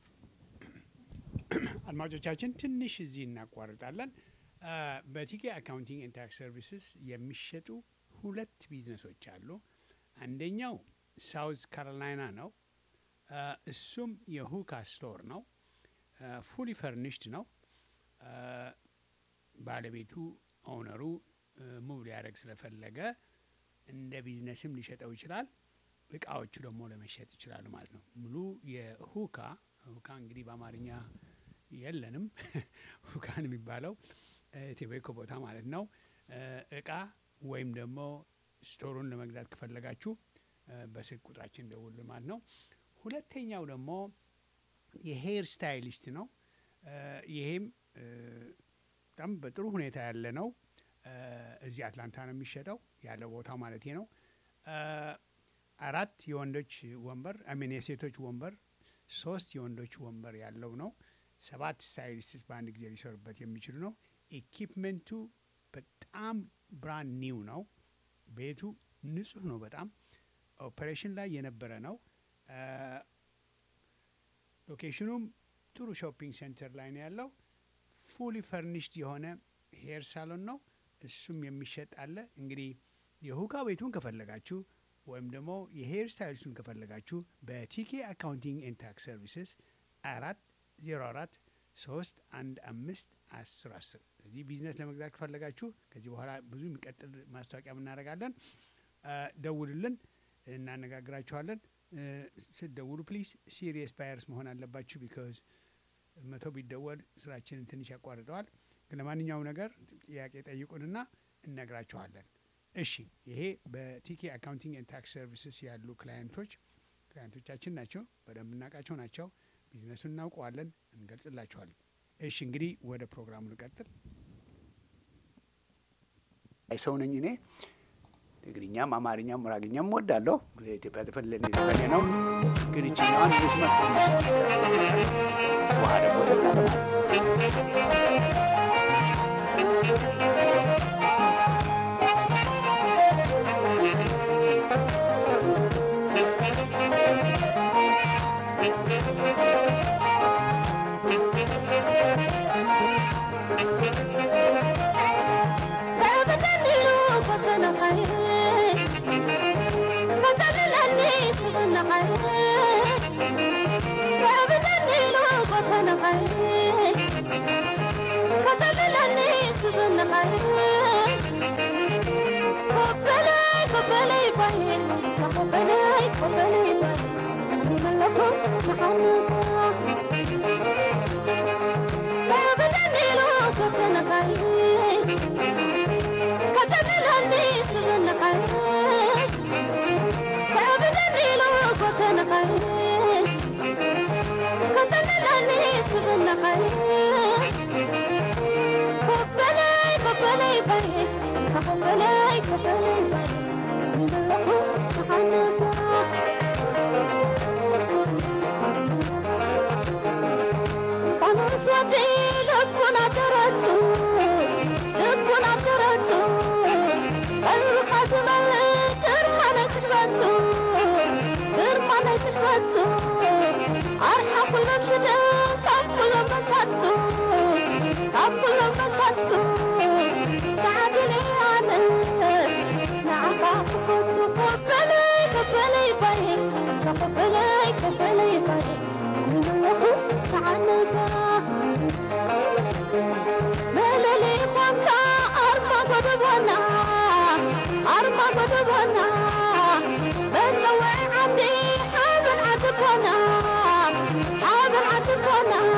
አድማጮቻችን ትንሽ እዚህ እናቋርጣለን። አ፣ በቲኬ አካውንቲንግ ኤንድ ታክስ ሰርቪስስ የሚሸጡ ሁለት ቢዝነሶች አሉ። አንደኛው ሳውዝ ካሮላይና ነው። አ፣ እሱም የሁካ ስቶር ነው። ፉሊ ፈርኒሽድ ነው። አ፣ ባለቤቱ ኦውነሩ ሙቭ ሊያደርግ ስለፈለገ እንደ ቢዝነስም ሊሸጠው ይችላል። እቃዎቹ ደግሞ ለመሸጥ ይችላሉ ማለት ነው። ሙሉ የሁካ ሁካ እንግዲህ በአማርኛ የለንም ሁካን የሚባለው ቴቤኮ ቦታ ማለት ነው። እ፣ እቃ ወይም ደግሞ ስቶሩን ለመግዛት ከፈለጋችሁ እ፣ በስልክ ቁጥራችን ደውል ማለት ነው። ሁለተኛው ደግሞ የሄር ስታይሊስት ነው። እ፣ ይሄም እ፣ በጣም በጥሩ ሁኔታ ያለ ነው። እ፣ እዚህ አትላንታ ነው የሚሸጠው ያለው ቦታው ማለት ነው። እ፣ አራት የወንዶች ወንበር አሚን የሴቶች ወንበር ሶስት የወንዶች ወንበር ያለው ነው። ሰባት ስታይሊስትስ በአንድ ጊዜ ሊሰሩበት የሚችሉ ነው። ኢኪፕመንቱ በጣም ብራንድ ኒው ነው። ቤቱ ንጹህ ነው። በጣም ኦፕሬሽን ላይ የነበረ ነው። አ፣ ሎኬሽኑም ጥሩ ሾፒንግ ሴንተር ላይ ነው ያለው። ፉሊ ፈርኒሽድ የሆነ ሄር ሳሎን ነው። እሱም የሚሸጥ አለ። እንግዲህ የሁካ ቤቱን ከፈለጋችሁ ወይም ደግሞ የሄር ስታይልሱን ከፈለጋችሁ በቲኬ አካውንቲንግ ኤንድ ታክስ ሰርቪስስ አራት ዜሮ አራት ሶስት አንድ አምስት አስር አስር እዚህ ቢዝነስ ለመግዛት ከፈለጋችሁ ከዚህ በኋላ ብዙ የሚቀጥል ማስታወቂያ እናደርጋለን። አ፣ ደውሉልን፣ እናነጋግራችኋለን። እ፣ ስትደውሉ ፕሊዝ ሲሪየስ ባየርስ መሆን አለባችሁ ቢካዝ መቶ ቢደወል ስራችንን ትንሽ ያቋርጠዋል። ግን ለማንኛውም ነገር ጥያቄ ጠይቁንና እነግራችኋለን። እሺ ይሄ በቲኬ አካውንቲንግ ኤንድ ታክስ ሰርቪስስ ያሉ ክላየንቶች ክላየንቶቻችን ናቸው። በደንብ እናውቃቸው ናቸው። ቢዝነሱን እናውቀዋለን፣ እንገልጽላችኋለን። እሺ እንግዲህ ወደ ፕሮግራሙ ልቀጥል። አይ ሰው ነኝ እኔ ትግርኛም አማርኛም ሙራግኛም ወዳለሁ። ኢትዮጵያ ዘፈን ለኔ ዘፈኔ ነው። ግን ይችኛዋን መስመር ውሃ ደግሞ እጠጣለሁ። عتبنا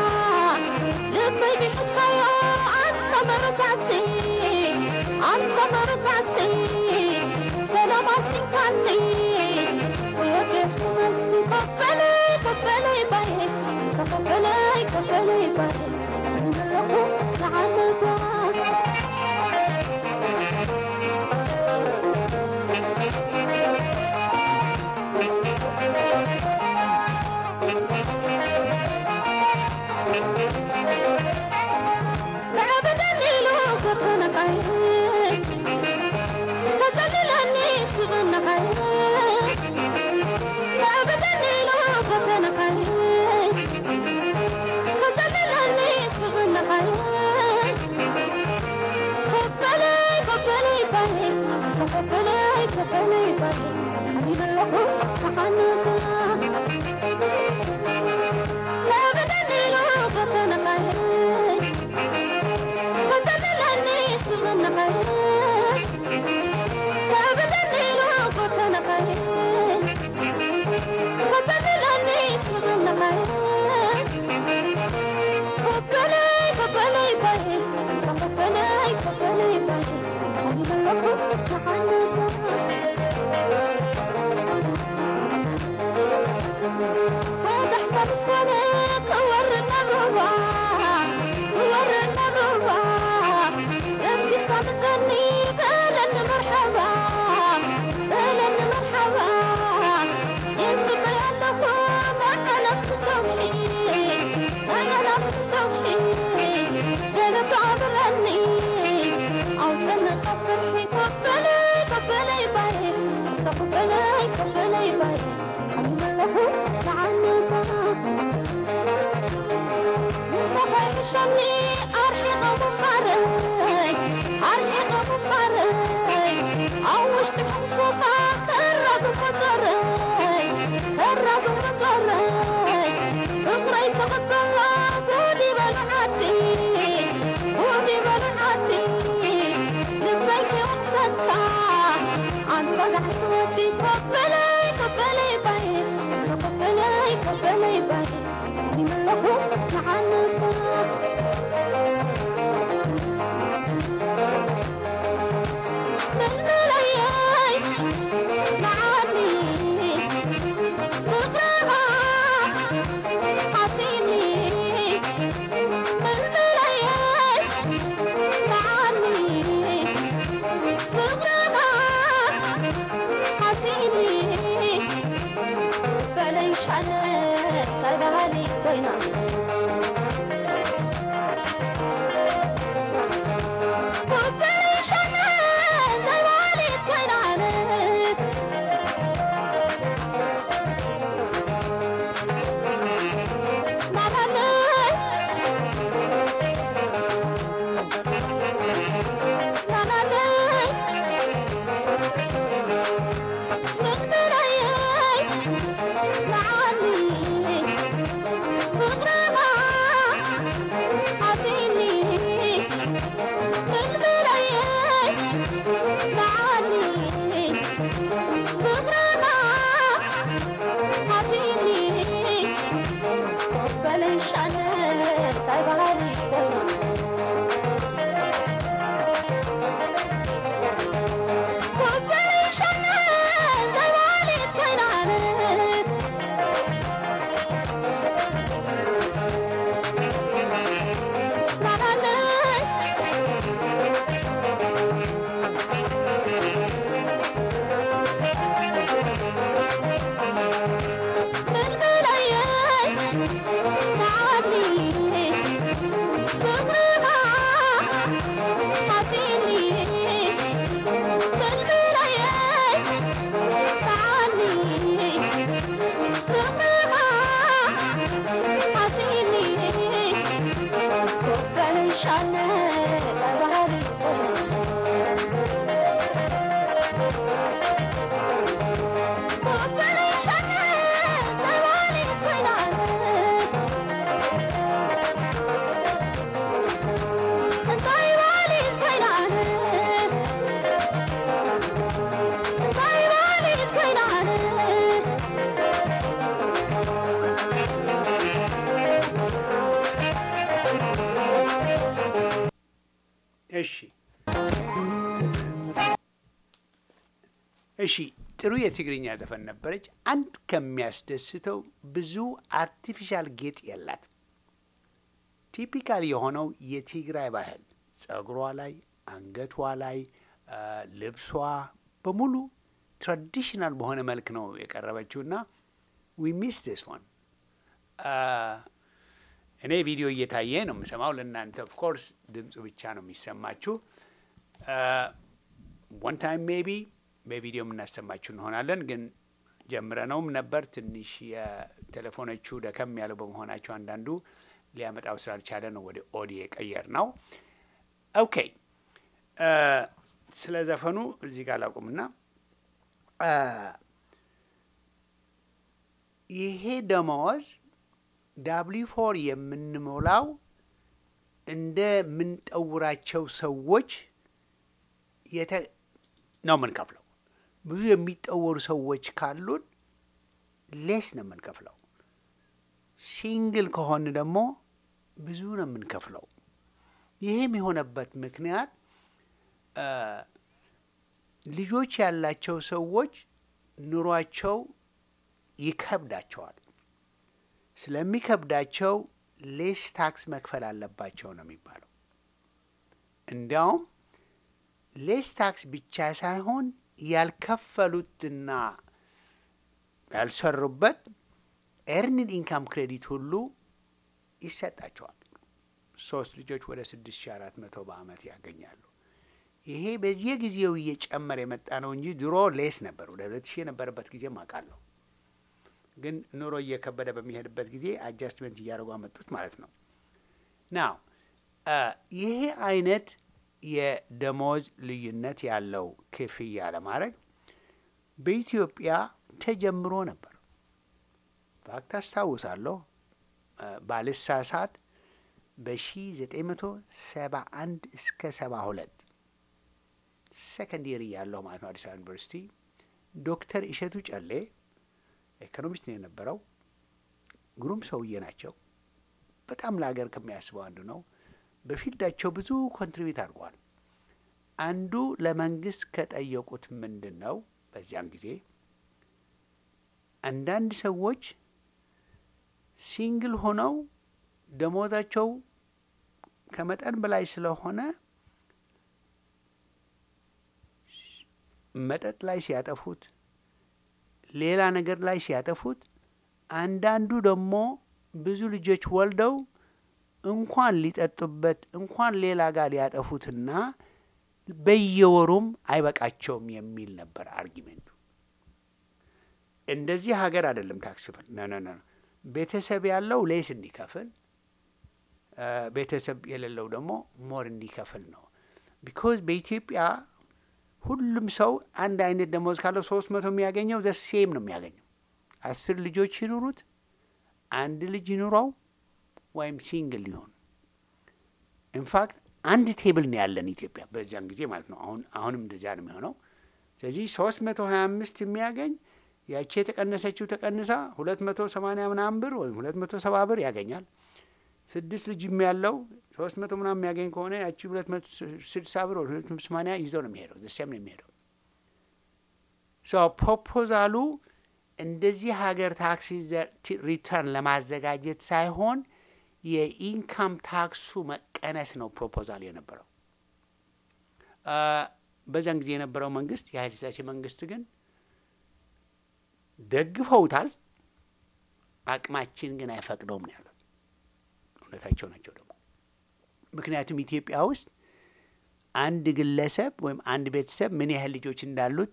እሺ እሺ ጥሩ የትግርኛ ዘፈን ነበረች። አንድ ከሚያስደስተው ብዙ አርቲፊሻል ጌጥ የላት። ቲፒካል የሆነው የትግራይ ባህል ጸጉሯ ላይ፣ አንገቷ ላይ፣ ልብሷ በሙሉ ትራዲሽናል በሆነ መልክ ነው የቀረበችውና ዊ ሚስ ዲስ ዋን እኔ ቪዲዮ እየታየ ነው የምሰማው። ለእናንተ ኦፍ ኮርስ ድምፁ ብቻ ነው የሚሰማችሁ። ወን ታይም ሜቢ በቪዲዮ የምናሰማችሁ እንሆናለን። ግን ጀምረነውም ነበር። ትንሽ የቴሌፎኖቹ ደከም ያለው በመሆናቸው አንዳንዱ ሊያመጣው ስላልቻለ ነው ወደ ኦዲ የቀየር ነው። ኦኬ ስለ ዘፈኑ እዚህ ጋር ላቁምና ይሄ ደመወዝ ዳብሊ ፎር የምንሞላው እንደምንጠውራቸው ሰዎች የተ ነው የምንከፍለው። ብዙ የሚጠወሩ ሰዎች ካሉን ሌስ ነው የምንከፍለው። ሲንግል ከሆን ደግሞ ብዙ ነው የምንከፍለው። ይህም የሆነበት ምክንያት ልጆች ያላቸው ሰዎች ኑሯቸው ይከብዳቸዋል። ስለሚከብዳቸው ሌስ ታክስ መክፈል አለባቸው ነው የሚባለው። እንዲያውም ሌስ ታክስ ብቻ ሳይሆን ያልከፈሉትና ያልሰሩበት ኤርኒድ ኢንካም ክሬዲት ሁሉ ይሰጣቸዋል። ሶስት ልጆች ወደ ስድስት ሺ አራት መቶ በአመት ያገኛሉ። ይሄ በየጊዜው እየጨመረ የመጣ ነው እንጂ ድሮ ሌስ ነበር። ወደ ሁለት ሺህ የነበረበት ጊዜም አውቃለሁ። ግን ኑሮ እየከበደ በሚሄድበት ጊዜ አጃስትመንት እያደረጉ አመጡት ማለት ነው። ናው ይሄ አይነት የደሞዝ ልዩነት ያለው ክፍያ ለማድረግ በኢትዮጵያ ተጀምሮ ነበር። ፋክት አስታውሳለሁ ባልሳሳት በሺ ዘጠኝ መቶ ሰባ አንድ እስከ ሰባ ሁለት ሰከንድ ይር እያለሁ ማለት ነው አዲስ አበባ ዩኒቨርሲቲ ዶክተር እሸቱ ጨሌ ኢኮኖሚስት ነው የነበረው። ግሩም ሰውዬ ናቸው። በጣም ለሀገር ከሚያስበው አንዱ ነው። በፊልዳቸው ብዙ ኮንትሪቢዩት አድርጓል። አንዱ ለመንግስት ከጠየቁት ምንድን ነው በዚያን ጊዜ አንዳንድ ሰዎች ሲንግል ሆነው ደሞዛቸው ከመጠን በላይ ስለሆነ መጠጥ ላይ ሲያጠፉት ሌላ ነገር ላይ ሲያጠፉት አንዳንዱ ደግሞ ብዙ ልጆች ወልደው እንኳን ሊጠጡበት እንኳን ሌላ ጋር ሊያጠፉትና በየወሩም አይበቃቸውም የሚል ነበር አርጊሜንቱ። እንደዚህ ሀገር አይደለም ታክስ ክፍል ነ ነ ነ ቤተሰብ ያለው ሌስ እንዲከፍል ቤተሰብ የሌለው ደግሞ ሞር እንዲከፍል ነው። ቢኮዝ በኢትዮጵያ ሁሉም ሰው አንድ አይነት ደሞዝ ካለው ሶስት መቶ የሚያገኘው ዘ ሴም ነው የሚያገኘው። አስር ልጆች ይኑሩት፣ አንድ ልጅ ይኑረው ወይም ሲንግል ሊሆን ኢንፋክት አንድ ቴብል ነው ያለን ኢትዮጵያ በዚያን ጊዜ ማለት ነው። አሁን አሁንም እንደዚያ ነው የሚሆነው። ስለዚህ ሶስት መቶ ሀያ አምስት የሚያገኝ ያቺ የተቀነሰችው ተቀንሳ ሁለት መቶ ሰማንያ ምናምን ብር ወይም ሁለት መቶ ሰባ ብር ያገኛል። ስድስት ልጅም ያለው ሶስት መቶ ምናምን የሚያገኝ ከሆነ ያቺ ሁለት መቶ ስድሳ ብር ወይ ሁለት መቶ ሰማንያ ይዘው ነው የሚሄደው። ዘሴም ነው የሚሄደው። ሶ ፕሮፖዛሉ እንደዚህ ሀገር ታክስ ሪተርን ለማዘጋጀት ሳይሆን የኢንካም ታክሱ መቀነስ ነው ፕሮፖዛል የነበረው። በዛን ጊዜ የነበረው መንግስት የኃይለ ሥላሴ መንግስት ግን ደግፈውታል። አቅማችን ግን አይፈቅደውም ነው ያሉት። እውነታቸው ናቸው ደግሞ ምክንያቱም ኢትዮጵያ ውስጥ አንድ ግለሰብ ወይም አንድ ቤተሰብ ምን ያህል ልጆች እንዳሉት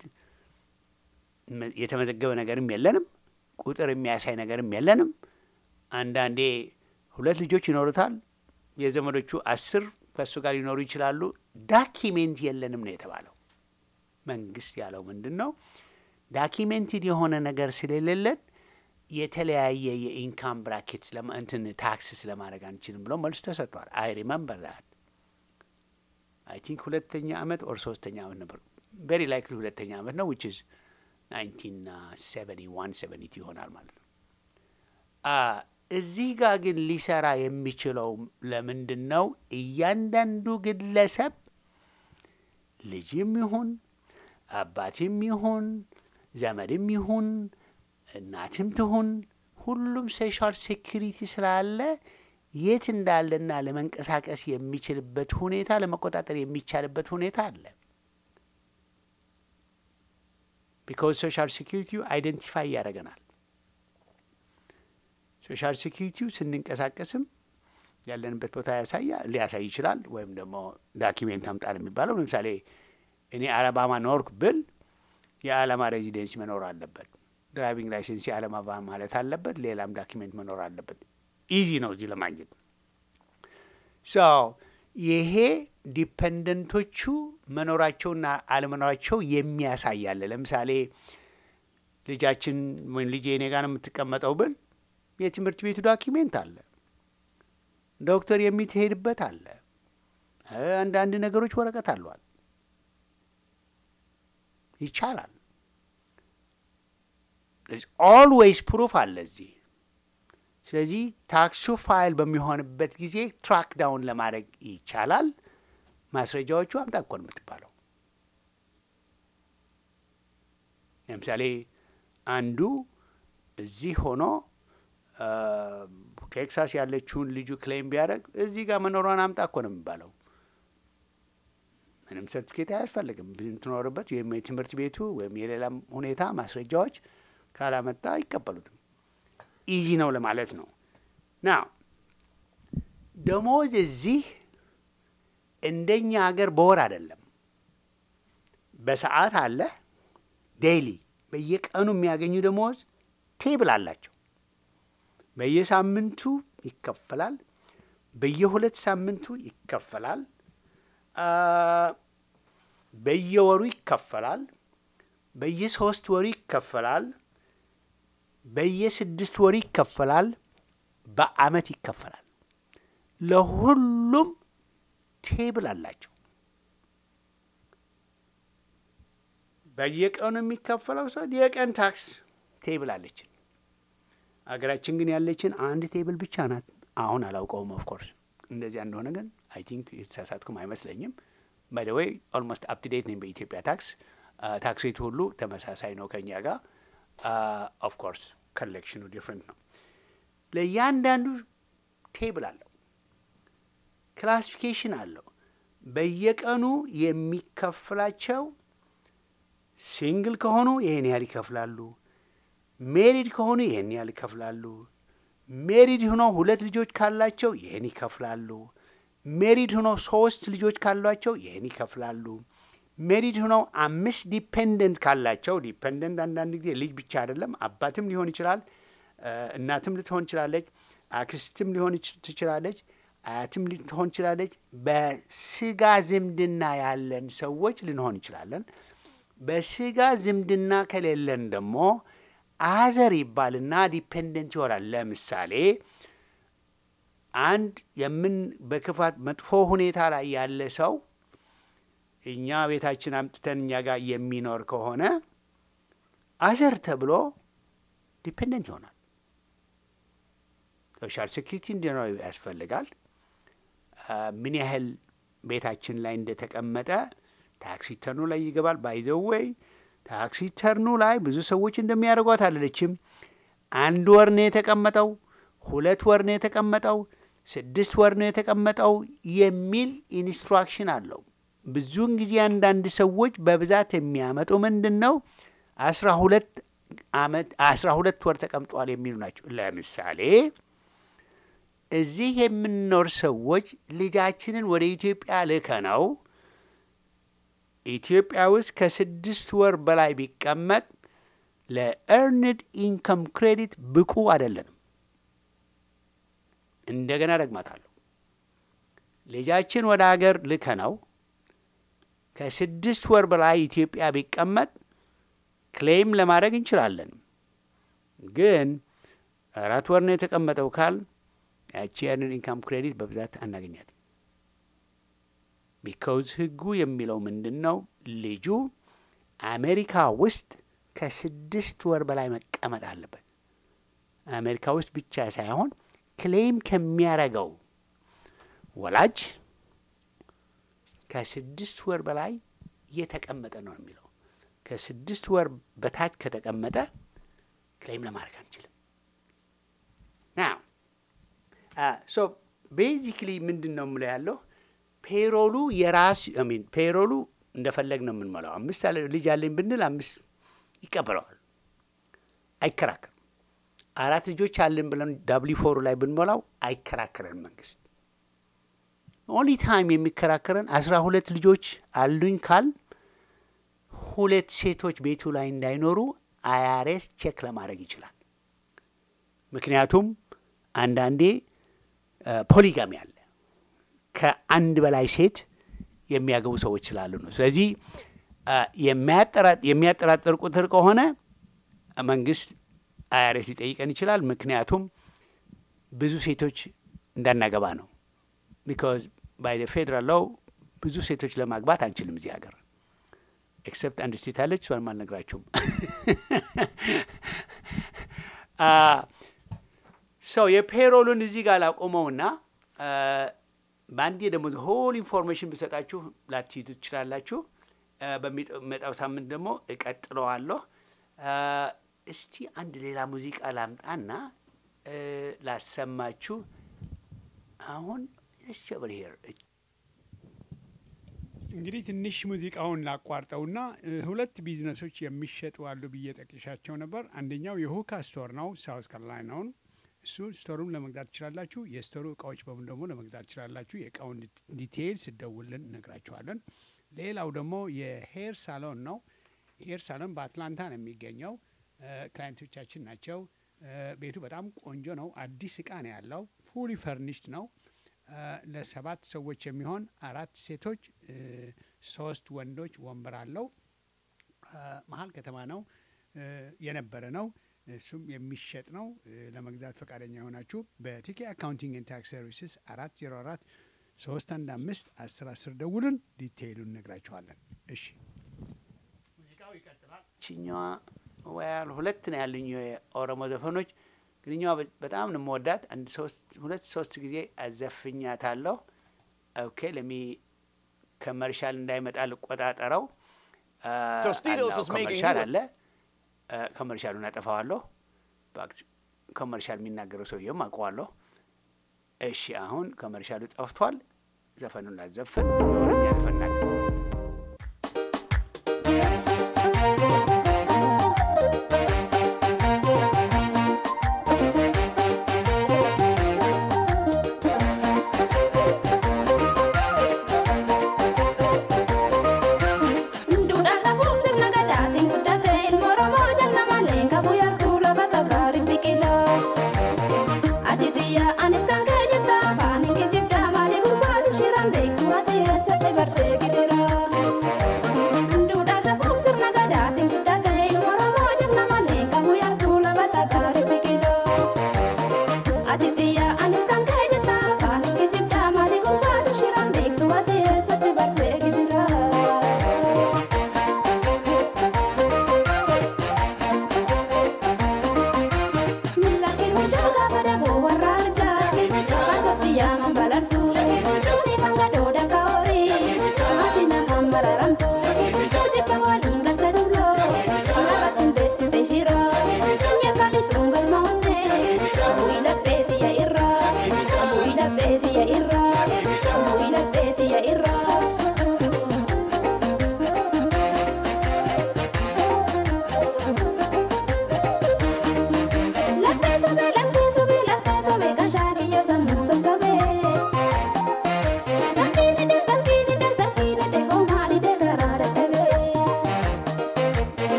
የተመዘገበ ነገርም የለንም። ቁጥር የሚያሳይ ነገርም የለንም። አንዳንዴ ሁለት ልጆች ይኖሩታል። የዘመዶቹ አስር ከእሱ ጋር ሊኖሩ ይችላሉ። ዳኪሜንት የለንም ነው የተባለው። መንግስት ያለው ምንድን ነው? ዳኪሜንትድ የሆነ ነገር ስለሌለን የተለያየ የኢንካም ብራኬት እንትን ታክስ ስለማድረግ አንችልም ብሎ መልሱ ተሰጥቷል። አይ ሪመምበር ዛት አይ ቲንክ ሁለተኛ አመት ኦር ሶስተኛ አመት ነበር። ቬሪ ላይክሊ ሁለተኛ አመት ነው ዊች ኢዝ ናይንቲን ሰቨኒ ዋን ሰቨኒ ቱ ይሆናል ማለት ነው። እዚህ ጋር ግን ሊሰራ የሚችለው ለምንድን ነው? እያንዳንዱ ግለሰብ ልጅም ይሁን አባትም ይሁን ዘመድም ይሁን እናትም ትሁን ሁሉም ሶሻል ሴኪሪቲ ስላለ የት እንዳለና ለመንቀሳቀስ የሚችልበት ሁኔታ ለመቆጣጠር የሚቻልበት ሁኔታ አለ። ቢካዝ ሶሻል ሴኪሪቲው አይደንቲፋይ ያደርገናል። ሶሻል ሴኪሪቲው ስንንቀሳቀስም ያለንበት ቦታ ያሳያ ሊያሳይ ይችላል። ወይም ደግሞ ዳኪሜንት አምጣል የሚባለው ለምሳሌ እኔ አለባማ ኖርክ ብል የአለማ ሬዚደንሲ መኖር አለበት። ድራይቪንግ ላይሰንስ የአለማ ማለት አለበት። ሌላም ዳኪሜንት መኖር አለበት። ኢዚ ነው እዚህ ለማግኘት። ሶ ይሄ ዲፐንደንቶቹ መኖራቸውና አለመኖራቸው የሚያሳያለ። ለምሳሌ ልጃችን ወይም ልጄ እኔ ጋር ነው የምትቀመጠው ብል የትምህርት ቤቱ ዳኪሜንት አለ፣ ዶክተር የሚትሄድበት አለ፣ አንዳንድ ነገሮች ወረቀት አሏል። ይቻላል። ኦልዌይስ ፕሩፍ አለ እዚህ። ስለዚህ ታክሱ ፋይል በሚሆንበት ጊዜ ትራክ ዳውን ለማድረግ ይቻላል። ማስረጃዎቹ አምጣ እኮ ነው የምትባለው። ለምሳሌ አንዱ እዚህ ሆኖ ቴክሳስ ያለችውን ልጁ ክሌም ቢያደርግ እዚህ ጋር መኖሯን አምጣ እኮ ነው የሚባለው። ምንም ሰርቲፊኬት አያስፈልግም። ብትኖርበት ወይም የትምህርት ቤቱ ወይም የሌላም ሁኔታ ማስረጃዎች ካላመጣ አይቀበሉትም። ኢዚ ነው ለማለት ነው። ና ደሞዝ እዚህ እንደኛ ሀገር በወር አይደለም፣ በሰዓት አለ። ዴይሊ በየቀኑ የሚያገኙ ደሞዝ ቴብል አላቸው። በየሳምንቱ ይከፈላል። በየሁለት ሳምንቱ ይከፈላል። በየወሩ ይከፈላል። በየሶስት ወሩ ይከፈላል። በየስድስት ወሩ ይከፈላል። በአመት ይከፈላል። ለሁሉም ቴብል አላቸው። በየቀኑ የሚከፈለው ሰው የቀን ታክስ ቴብል አለችን። አገራችን ግን ያለችን አንድ ቴብል ብቻ ናት። አሁን አላውቀውም። ኦፍኮርስ እንደዚያ እንደሆነ ግን አይ ቲንክ የተሳሳትኩም አይመስለኝም። ባይ ዘ ዌይ ኦልሞስት አፕ ቱ ዴት ነኝ በኢትዮጵያ ታክስ። ታክስ ሬቱ ሁሉ ተመሳሳይ ነው ከኛ ጋር። ኦፍኮርስ ኮሌክሽኑ ዲፍረንት ነው። ለእያንዳንዱ ቴብል አለው፣ ክላሲፊኬሽን አለው። በየቀኑ የሚከፍላቸው ሲንግል ከሆኑ ይህን ያህል ይከፍላሉ። ሜሪድ ከሆኑ ይህን ያህል ይከፍላሉ። ሜሪድ ሆነው ሁለት ልጆች ካላቸው ይህን ይከፍላሉ። ሜሪድ ሆነው ሶስት ልጆች ካሏቸው ይህን ይከፍላሉ። ሜሪድ ሆነው አምስት ዲፔንደንት ካላቸው ዲፔንደንት አንዳንድ ጊዜ ልጅ ብቻ አይደለም፣ አባትም ሊሆን ይችላል፣ እ፣ እናትም ልትሆን ትችላለች፣ አክስትም ሊሆን ይች- ትችላለች፣ አያትም ልትሆን ትችላለች። በስጋ ዝምድና ያለን ሰዎች ልንሆን እንችላለን። በስጋ ዝምድና ከሌለን ደግሞ አዘር ይባልና ዲፔንደንት ይሆናል። ለምሳሌ አንድ የምን በክፋት መጥፎ ሁኔታ ላይ ያለ ሰው እኛ ቤታችን አምጥተን እኛ ጋር የሚኖር ከሆነ አዘር ተብሎ ዲፔንደንት ይሆናል። ሶሻል ሴኪሪቲ እንዲኖር ያስፈልጋል። አ፣ ምን ያህል ቤታችን ላይ እንደተቀመጠ ታክሲ ተርኑ ላይ ይገባል። ባይዘወይ ታክሲ ተርኑ ላይ ብዙ ሰዎች እንደሚያደርጓት አለችም። አንድ ወር ነው የተቀመጠው፣ ሁለት ወር ነው የተቀመጠው፣ ስድስት ወር ነው የተቀመጠው የሚል ኢንስትራክሽን አለው። ብዙውን ጊዜ አንዳንድ ሰዎች በብዛት የሚያመጡ ምንድን ነው አስራ ሁለት አመት አስራ ሁለት ወር ተቀምጧል የሚሉ ናቸው። ለምሳሌ እዚህ የምንኖር ሰዎች ልጃችንን ወደ ኢትዮጵያ ልከ ነው ኢትዮጵያ ውስጥ ከስድስት ወር በላይ ቢቀመጥ ለኤርንድ ኢንከም ክሬዲት ብቁ አይደለንም። እንደገና ደግማታለሁ። ልጃችን ወደ ሀገር ልከ ነው ከስድስት ወር በላይ ኢትዮጵያ ቢቀመጥ ክሌም ለማድረግ እንችላለን። ግን አራት ወር ነው የተቀመጠው ካል ያቺ ኤርንድ ኢንካም ክሬዲት በብዛት አናገኛት። ቢካውዝ ህጉ የሚለው ምንድን ነው? ልጁ አሜሪካ ውስጥ ከስድስት ወር በላይ መቀመጥ አለበት። አሜሪካ ውስጥ ብቻ ሳይሆን ክሌም ከሚያረገው ወላጅ ከስድስት ወር በላይ እየተቀመጠ ነው የሚለው። ከስድስት ወር በታች ከተቀመጠ ክሌም ለማድረግ አንችልም። ናው ሶ ቤዚክሊ ምንድን ነው የምለው ያለው ፔሮሉ የራስ ሚን ፔሮሉ እንደፈለግ ነው የምንሞላው። አምስት ያለ ልጅ አለኝ ብንል አምስት ይቀበለዋል፣ አይከራከርም። አራት ልጆች አለን ብለን ዳብሊ ፎሩ ላይ ብንሞላው አይከራከረን መንግስት። ኦንሊ ታይም የሚከራከረን አስራ ሁለት ልጆች አሉኝ ካል ሁለት ሴቶች ቤቱ ላይ እንዳይኖሩ አያሬስ ቼክ ለማድረግ ይችላል። ምክንያቱም አንዳንዴ ፖሊጋሚ አለ ከአንድ በላይ ሴት የሚያገቡ ሰዎች ስላሉ ነው። ስለዚህ የሚያጠራጥር ቁጥር ከሆነ መንግስት አይአርኤስ ሊጠይቀን ይችላል። ምክንያቱም ብዙ ሴቶች እንዳናገባ ነው። ቢካዝ ባይ ፌዴራል ሎው ብዙ ሴቶች ለማግባት አንችልም እዚህ ሀገር ኤክሰፕት አንድ ስቴት አለች፣ እሷንም አልነግራችሁም። ሰው የፔሮሉን እዚህ ጋር ላቆመውና በአንዴ ደግሞ ሆል ኢንፎርሜሽን ብሰጣችሁ ላትይዙ ትችላላችሁ። በሚመጣው ሳምንት ደግሞ እቀጥለዋለሁ። እስቲ አንድ ሌላ ሙዚቃ ላምጣና ላሰማችሁ። አሁን ሸበር ሄር እንግዲህ ትንሽ ሙዚቃውን ላቋርጠውና ሁለት ቢዝነሶች የሚሸጡ አሉ ብዬ ጠቅሻቸው ነበር። አንደኛው የሁካ ስቶር ነው፣ ሳውዝ ካሮላይናውን እሱ ስቶሩን ለመግዛት ትችላላችሁ። የስቶሩ እቃዎች በሙሉ ደግሞ ለመግዛት ትችላላችሁ። የእቃውን ዲቴይል ስደውልን እነግራችኋለን። ሌላው ደግሞ የሄር ሳሎን ነው። ሄር ሳሎን በአትላንታ ነው የሚገኘው። ክላይንቶቻችን ናቸው። ቤቱ በጣም ቆንጆ ነው። አዲስ እቃ ነው ያለው። ፉሊ ፈርኒሽድ ነው። ለሰባት ሰዎች የሚሆን አራት ሴቶች፣ ሶስት ወንዶች ወንበር አለው። መሀል ከተማ ነው የነበረ ነው። እሱም የሚሸጥ ነው። ለመግዛት ፈቃደኛ የሆናችሁ በቲኬ አካውንቲንግ ኤንድ ታክስ ሰርቪስስ አራት ዜሮ አራት ሶስት አንድ አምስት አስር አስር ደውሉን ዲቴይሉን እነግራችኋለን። እሺ ሙዚቃው ይቀጥላል። ችኛዋ ወያል ሁለት ነው ያሉኝ የኦሮሞ ዘፈኖች ግንኛዋ በጣም ነው የምወዳት። አንድ ሶስት ሁለት ሶስት ጊዜ አዘፍኛታለሁ። ኦኬ ለሚ ከመርሻል እንዳይመጣ ልቆጣጠረው። Tostitos is making ኮመርሻል you- አለ ኮመርሻሉን አጠፋዋለሁ። ኮመርሻል የሚናገረው ሰውየውም አውቀዋለሁ። እሺ አሁን ኮመርሻሉ ጠፍቷል። ዘፈኑን ላዘፍን ኦሮምኛ ዘፈናል።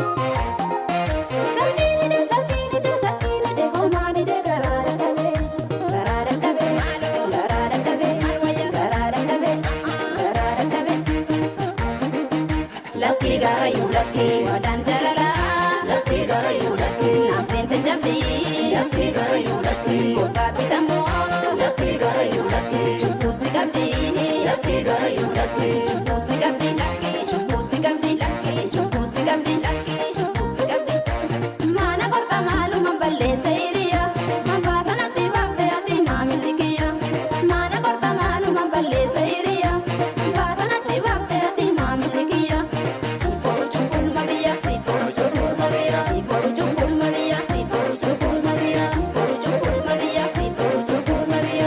Lucky garayu lucky wadan jalala Lucky garayu lucky nam sente jamdi Lucky garayu lucky kota pitamo Lucky garayu lucky chupu sigabdi Lucky garayu lucky chupu sigabdi lucky chupu sigabdi lucky chupu sigabdi lucky chupu sigabdi Mana korta malu mamballe seiriya Mambasa natti babde ati mamilikiya Mana korta malu mamballe seiriya Mambasa natti babde ati mamilikiya Siporu chukul mabiya Siporu chukul mabiya Siporu chukul mabiya Siporu chukul mabiya Siporu chukul mabiya Siporu chukul mabiya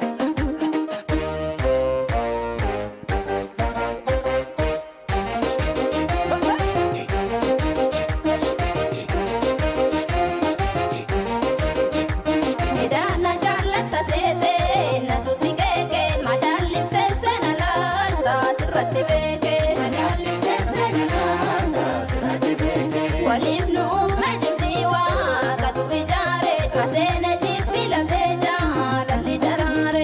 Midhaana jaallata seete natu si keeke madaalliftee seena laalta sirratti beeke. Waliif nu uume jimdii waaqatu ijaare maseene jibbi lafee jaalalli daraare.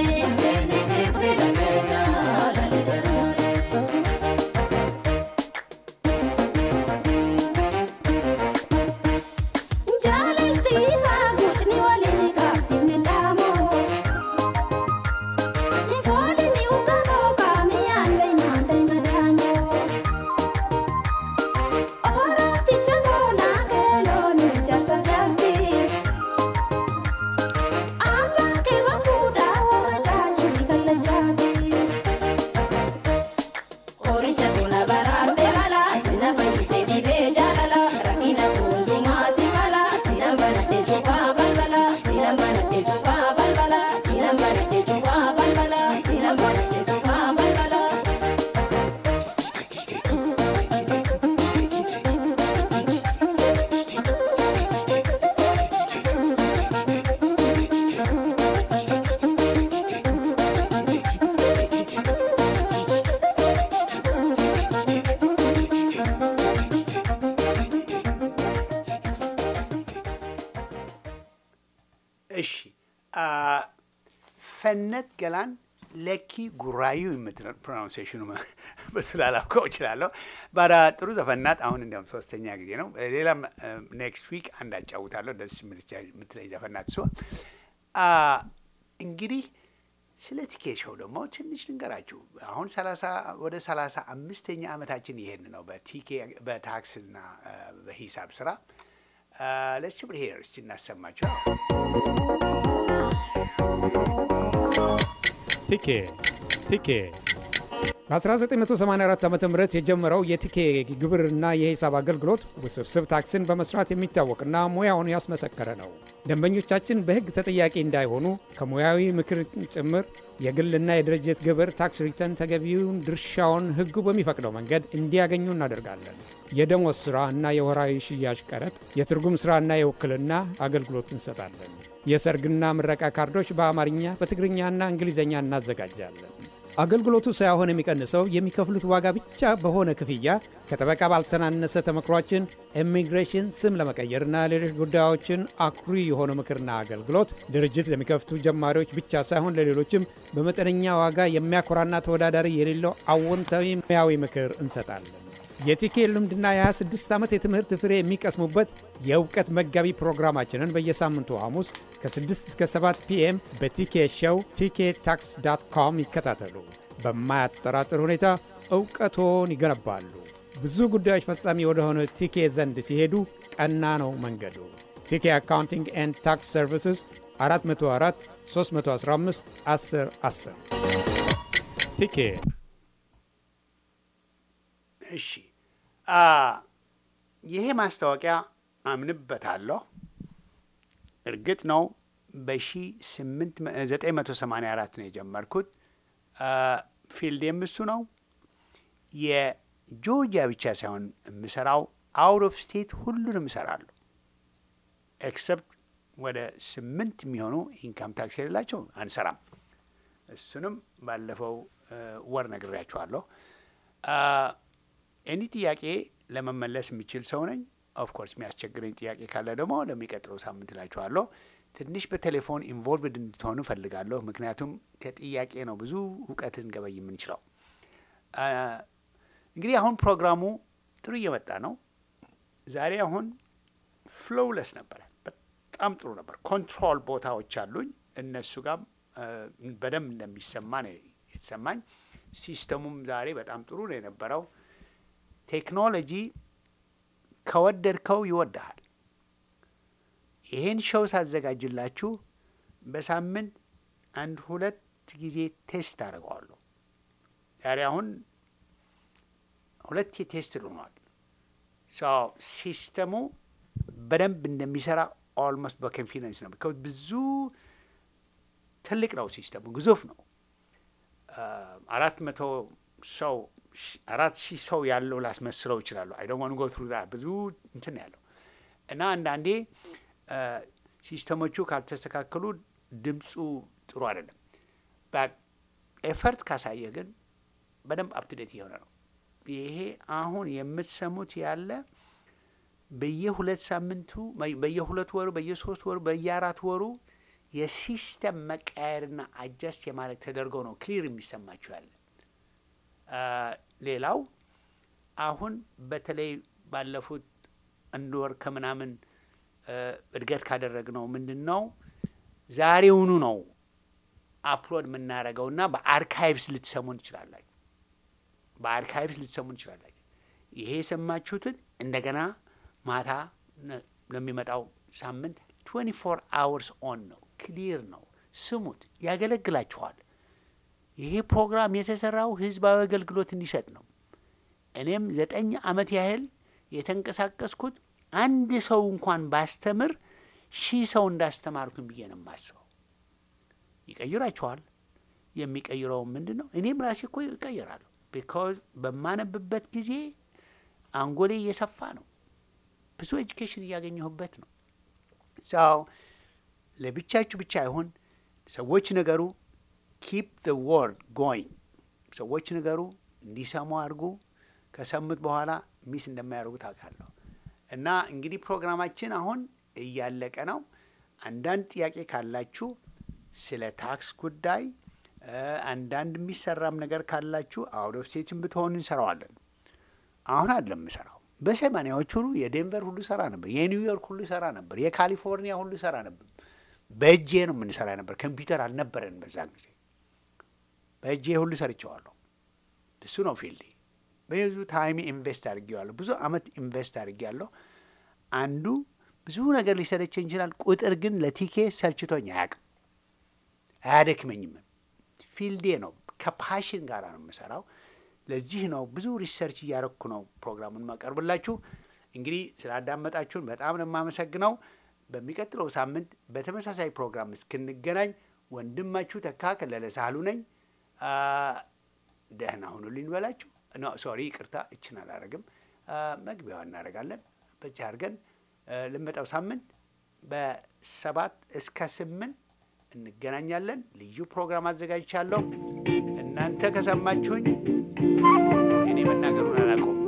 Jaalalti faaguutni waliin kaasifne dhaamoo. Ifoolini ugamoo kaamiyaallee nyaatee madaamoo. Orooticha boonaa keeloon ijaarsa gaarii. Abbaan kee bakkuudhaa warra caajjii kallachaati. Qoricha tola baraarte mala sina fayyisee dhibee jaalala rakkina hundumaa si mala sina banadhee cufaa balbala sina banadhee cufaa balbala sina banadhee cufaa balbala sina banadhee cufaa balbala. እሺ አ፣ ፈነት ገላን ለኪ ጉራዩ የምትለው ፕሮናውንሴሽኑ በሱ ላላውቀው እችላለሁ። ባዳ ጥሩ ዘፈናት። አሁን እንዲያውም ሶስተኛ ጊዜ ነው። ሌላም ኔክስት ዊክ አንድ አጫውታለሁ። ደስ የምትለኝ ዘፈናት ሲሆን እንግዲህ ስለ ቲኬት ሾው ደግሞ ትንሽ ልንገራችሁ። አሁን ሰላሳ ወደ ሰላሳ አምስተኛ ዓመታችን ይሄን ነው በቲኬ በታክስና አ፣ በሂሳብ ስራ ለስ ብር ሄር እስቲ እናሰማቸው። ቲኬ ቲኬ በ1984 ዓ ም የጀመረው የቲኬ ግብርና የሂሳብ አገልግሎት ውስብስብ ታክስን በመስራት የሚታወቅና ሙያውን ያስመሰከረ ነው። ደንበኞቻችን በሕግ ተጠያቂ እንዳይሆኑ ከሙያዊ ምክር ጭምር የግልና የድርጅት ግብር ታክስ ሪተርን ተገቢውን ድርሻውን ሕጉ በሚፈቅደው መንገድ እንዲያገኙ እናደርጋለን። የደሞዝ ሥራ እና የወራዊ ሽያጭ ቀረጥ፣ የትርጉም ሥራና የውክልና አገልግሎት እንሰጣለን። የሰርግና ምረቃ ካርዶች በአማርኛ በትግርኛና እንግሊዝኛ እናዘጋጃለን። አገልግሎቱ ሳይሆን የሚቀንሰው የሚከፍሉት ዋጋ ብቻ በሆነ ክፍያ ከጠበቃ ባልተናነሰ ተመክሯችን ኢሚግሬሽን ስም ለመቀየርና ሌሎች ጉዳዮችን አኩሪ የሆነ ምክርና አገልግሎት ድርጅት ለሚከፍቱ ጀማሪዎች ብቻ ሳይሆን ለሌሎችም በመጠነኛ ዋጋ የሚያኮራና ተወዳዳሪ የሌለው አዎንታዊ ሙያዊ ምክር እንሰጣለን። የቲኬ ልምድና የ26 ዓመት የትምህርት ፍሬ የሚቀስሙበት የእውቀት መጋቢ ፕሮግራማችንን በየሳምንቱ ሐሙስ ከ6 እስከ 7 ፒኤም በቲኬ ሸው ቲኬ ታክስ ዳት ኮም ይከታተሉ። በማያጠራጥር ሁኔታ እውቀቶን ይገነባሉ። ብዙ ጉዳዮች ፈጻሚ ወደሆነ ቲኬ ዘንድ ሲሄዱ ቀና ነው መንገዱ። ቲኬ አካውንቲንግ ኤንድ ታክስ ሰርቪስስ 404 315 10 10 ቲኬ እሺ አ፣ ይሄ ማስታወቂያ አምንበታለሁ። እርግጥ ነው በሺ ስምንት መ- ዘጠኝ መቶ ሰማንያ አራት ነው የጀመርኩት። አ፣ ፊልዴም እሱ ነው። የጆርጂያ ብቻ ሳይሆን የምሰራው አውት ኦፍ ስቴት ሁሉንም እሰራለሁ። ኤክሰፕት ወደ ስምንት የሚሆኑ ኢንካም ታክስ የሌላቸው አንሰራም። እሱንም ባለፈው እ፣ ወር ነግሬያቸዋለሁ። አ፣ ኤኒ ጥያቄ ለመመለስ የሚችል ሰው ነኝ። ኦፍኮርስ የሚያስቸግረኝ ጥያቄ ካለ ደግሞ ለሚቀጥለው ሳምንት እላችኋለሁ። ትንሽ በቴሌፎን ኢንቮልቭድ እንድትሆኑ እፈልጋለሁ። ምክንያቱም ከጥያቄ ነው ብዙ እውቀት ልንገበይ የምንችለው። አ፣ እንግዲህ አሁን ፕሮግራሙ ጥሩ እየመጣ ነው። ዛሬ አሁን ፍሎውለስ ነበረ። በጣም ጥሩ ነበር። ኮንትሮል ቦታዎች አሉኝ። እነሱ ጋር አ፣ በደንብ እንደሚሰማ ነው የተሰማኝ። ሲስተሙም ዛሬ በጣም ጥሩ ነው የነበረው። ቴክኖሎጂ ከወደድከው ይወድሃል። ይሄን ሸው ሳዘጋጅላችሁ በሳምንት አንድ ሁለት ጊዜ ቴስት አድርገዋለሁ። ዛሬ አሁን ሁለት ቴስት ልሆኗል። ሲስተሙ በደንብ እንደሚሰራ ኦልሞስት በኮንፊደንስ ነው። ቢካዝ ብዙ ትልቅ ነው ሲስተሙ፣ ግዙፍ ነው። አራት መቶ ሰው አራት ሺህ ሰው ያለው ላስመስለው ይችላሉ። አይ ዶንት ዋንት ጎ ትሩ ዛት ብዙ እንትን ነው ያለው እና አንዳንዴ ሲስተሞቹ ካልተስተካከሉ ድምፁ ጥሩ አይደለም። ኤፈርት ካሳየ ግን በደንብ አፕቱዴት እየሆነ ነው። ይሄ አሁን የምትሰሙት ያለ በየሁለት ሳምንቱ በየሁለት ወሩ በየሶስት ወሩ በየአራት ወሩ የሲስተም መቀየርና አጀስት የማድረግ ተደርጎ ነው ክሊር የሚሰማችሁ ያለ። ሌላው አሁን በተለይ ባለፉት አንድ ወር ከምናምን እድገት ካደረግነው ምንድን ነው ዛሬውኑ ነው አፕሎድ የምናደርገውና በአርካይቭስ ልትሰሙን ትችላላችሁ። በአርካይቭስ ልትሰሙን ትችላላችሁ። ይሄ የሰማችሁትን እንደገና ማታ ለሚመጣው ሳምንት ትዌንቲ ፎር አወርስ ኦን ነው። ክሊር ነው። ስሙት፣ ያገለግላችኋል። ይሄ ፕሮግራም የተሰራው ህዝባዊ አገልግሎት እንዲሰጥ ነው። እኔም ዘጠኝ ዓመት ያህል የተንቀሳቀስኩት አንድ ሰው እንኳን ባስተምር ሺህ ሰው እንዳስተማርኩኝ ብዬ ነው የማስበው። ይቀይራችኋል። የሚቀይረው ምንድን ነው? እኔም ራሴ እኮ ይቀይራለሁ። ቢካዝ በማነብበት ጊዜ አንጎሌ እየሰፋ ነው። ብዙ ኤጁኬሽን እያገኘሁበት ነው። ሰው ለብቻችሁ ብቻ አይሆን ሰዎች ነገሩ ኪፕ ዘ ወርድ ጎይንግ ሰዎች ነገሩ እንዲሰሙ አድርጉ። ከሰሙት በኋላ ሚስ እንደማያደርጉ ታውቃለሁ። እና እንግዲህ ፕሮግራማችን አሁን እያለቀ ነው። አንዳንድ ጥያቄ ካላችሁ ስለ ታክስ ጉዳይ አንዳንድ የሚሰራም ነገር ካላችሁ አውት ኦፍ ስቴትን ብትሆኑ እንሰራዋለን። አሁን አይደለም የምሰራው። በሰማኒያዎች ሁሉ የዴንቨር ሁሉ ሰራ ነበር፣ የኒውዮርክ ሁሉ ሰራ ነበር፣ የካሊፎርኒያ ሁሉ ሰራ ነበር። በእጄ ነው የምንሰራ ነበር። ኮምፒውተር አልነበረን በዛን ጊዜ። በእጄ ሁሉ ሰርቸዋለሁ። እሱ ነው ፊልዴ። ብዙ ታይም ኢንቨስት አድርጌዋለሁ። ብዙ አመት ኢንቨስት አድርጌያለሁ። አንዱ ብዙ ነገር ሊሰለቸኝ ይችላል። ቁጥር ግን ለቲኬ ሰልችቶኝ አያውቅም፣ አያደክመኝም። ፊልዴ ነው። ከፓሽን ጋር ነው የምሰራው። ለዚህ ነው ብዙ ሪሰርች እያረኩ ነው ፕሮግራሙን ማቀርብላችሁ። እንግዲህ ስላዳመጣችሁን በጣም ነው የማመሰግነው። በሚቀጥለው ሳምንት በተመሳሳይ ፕሮግራም እስክንገናኝ ወንድማችሁ ተካ ከለለ ሳህሉ ነኝ። ደህና ሁኑልኝ በላችሁ። ኖ ሶሪ፣ ይቅርታ፣ እችን አላረግም። መግቢያዋ እናደርጋለን። በዚህ አድርገን ልመጣው ሳምንት በሰባት እስከ ስምንት እንገናኛለን። ልዩ ፕሮግራም አዘጋጅቻለሁ። እናንተ ከሰማችሁኝ እኔ መናገሩን አላውቀውም።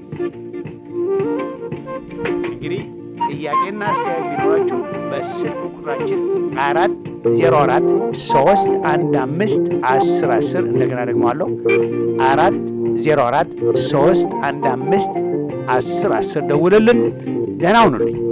እንግዲህ ጥያቄና አስተያየት ቢኖራችሁ በስልክ ቁጥራችን አራት ዜሮ አራት ሶስት አንድ አምስት አስር አስር እንደገና ደግሞ አለው አራት ዜሮ አራት ሶስት አንድ አምስት አስር አስር ደውልልን። ደህና ሁኑልኝ።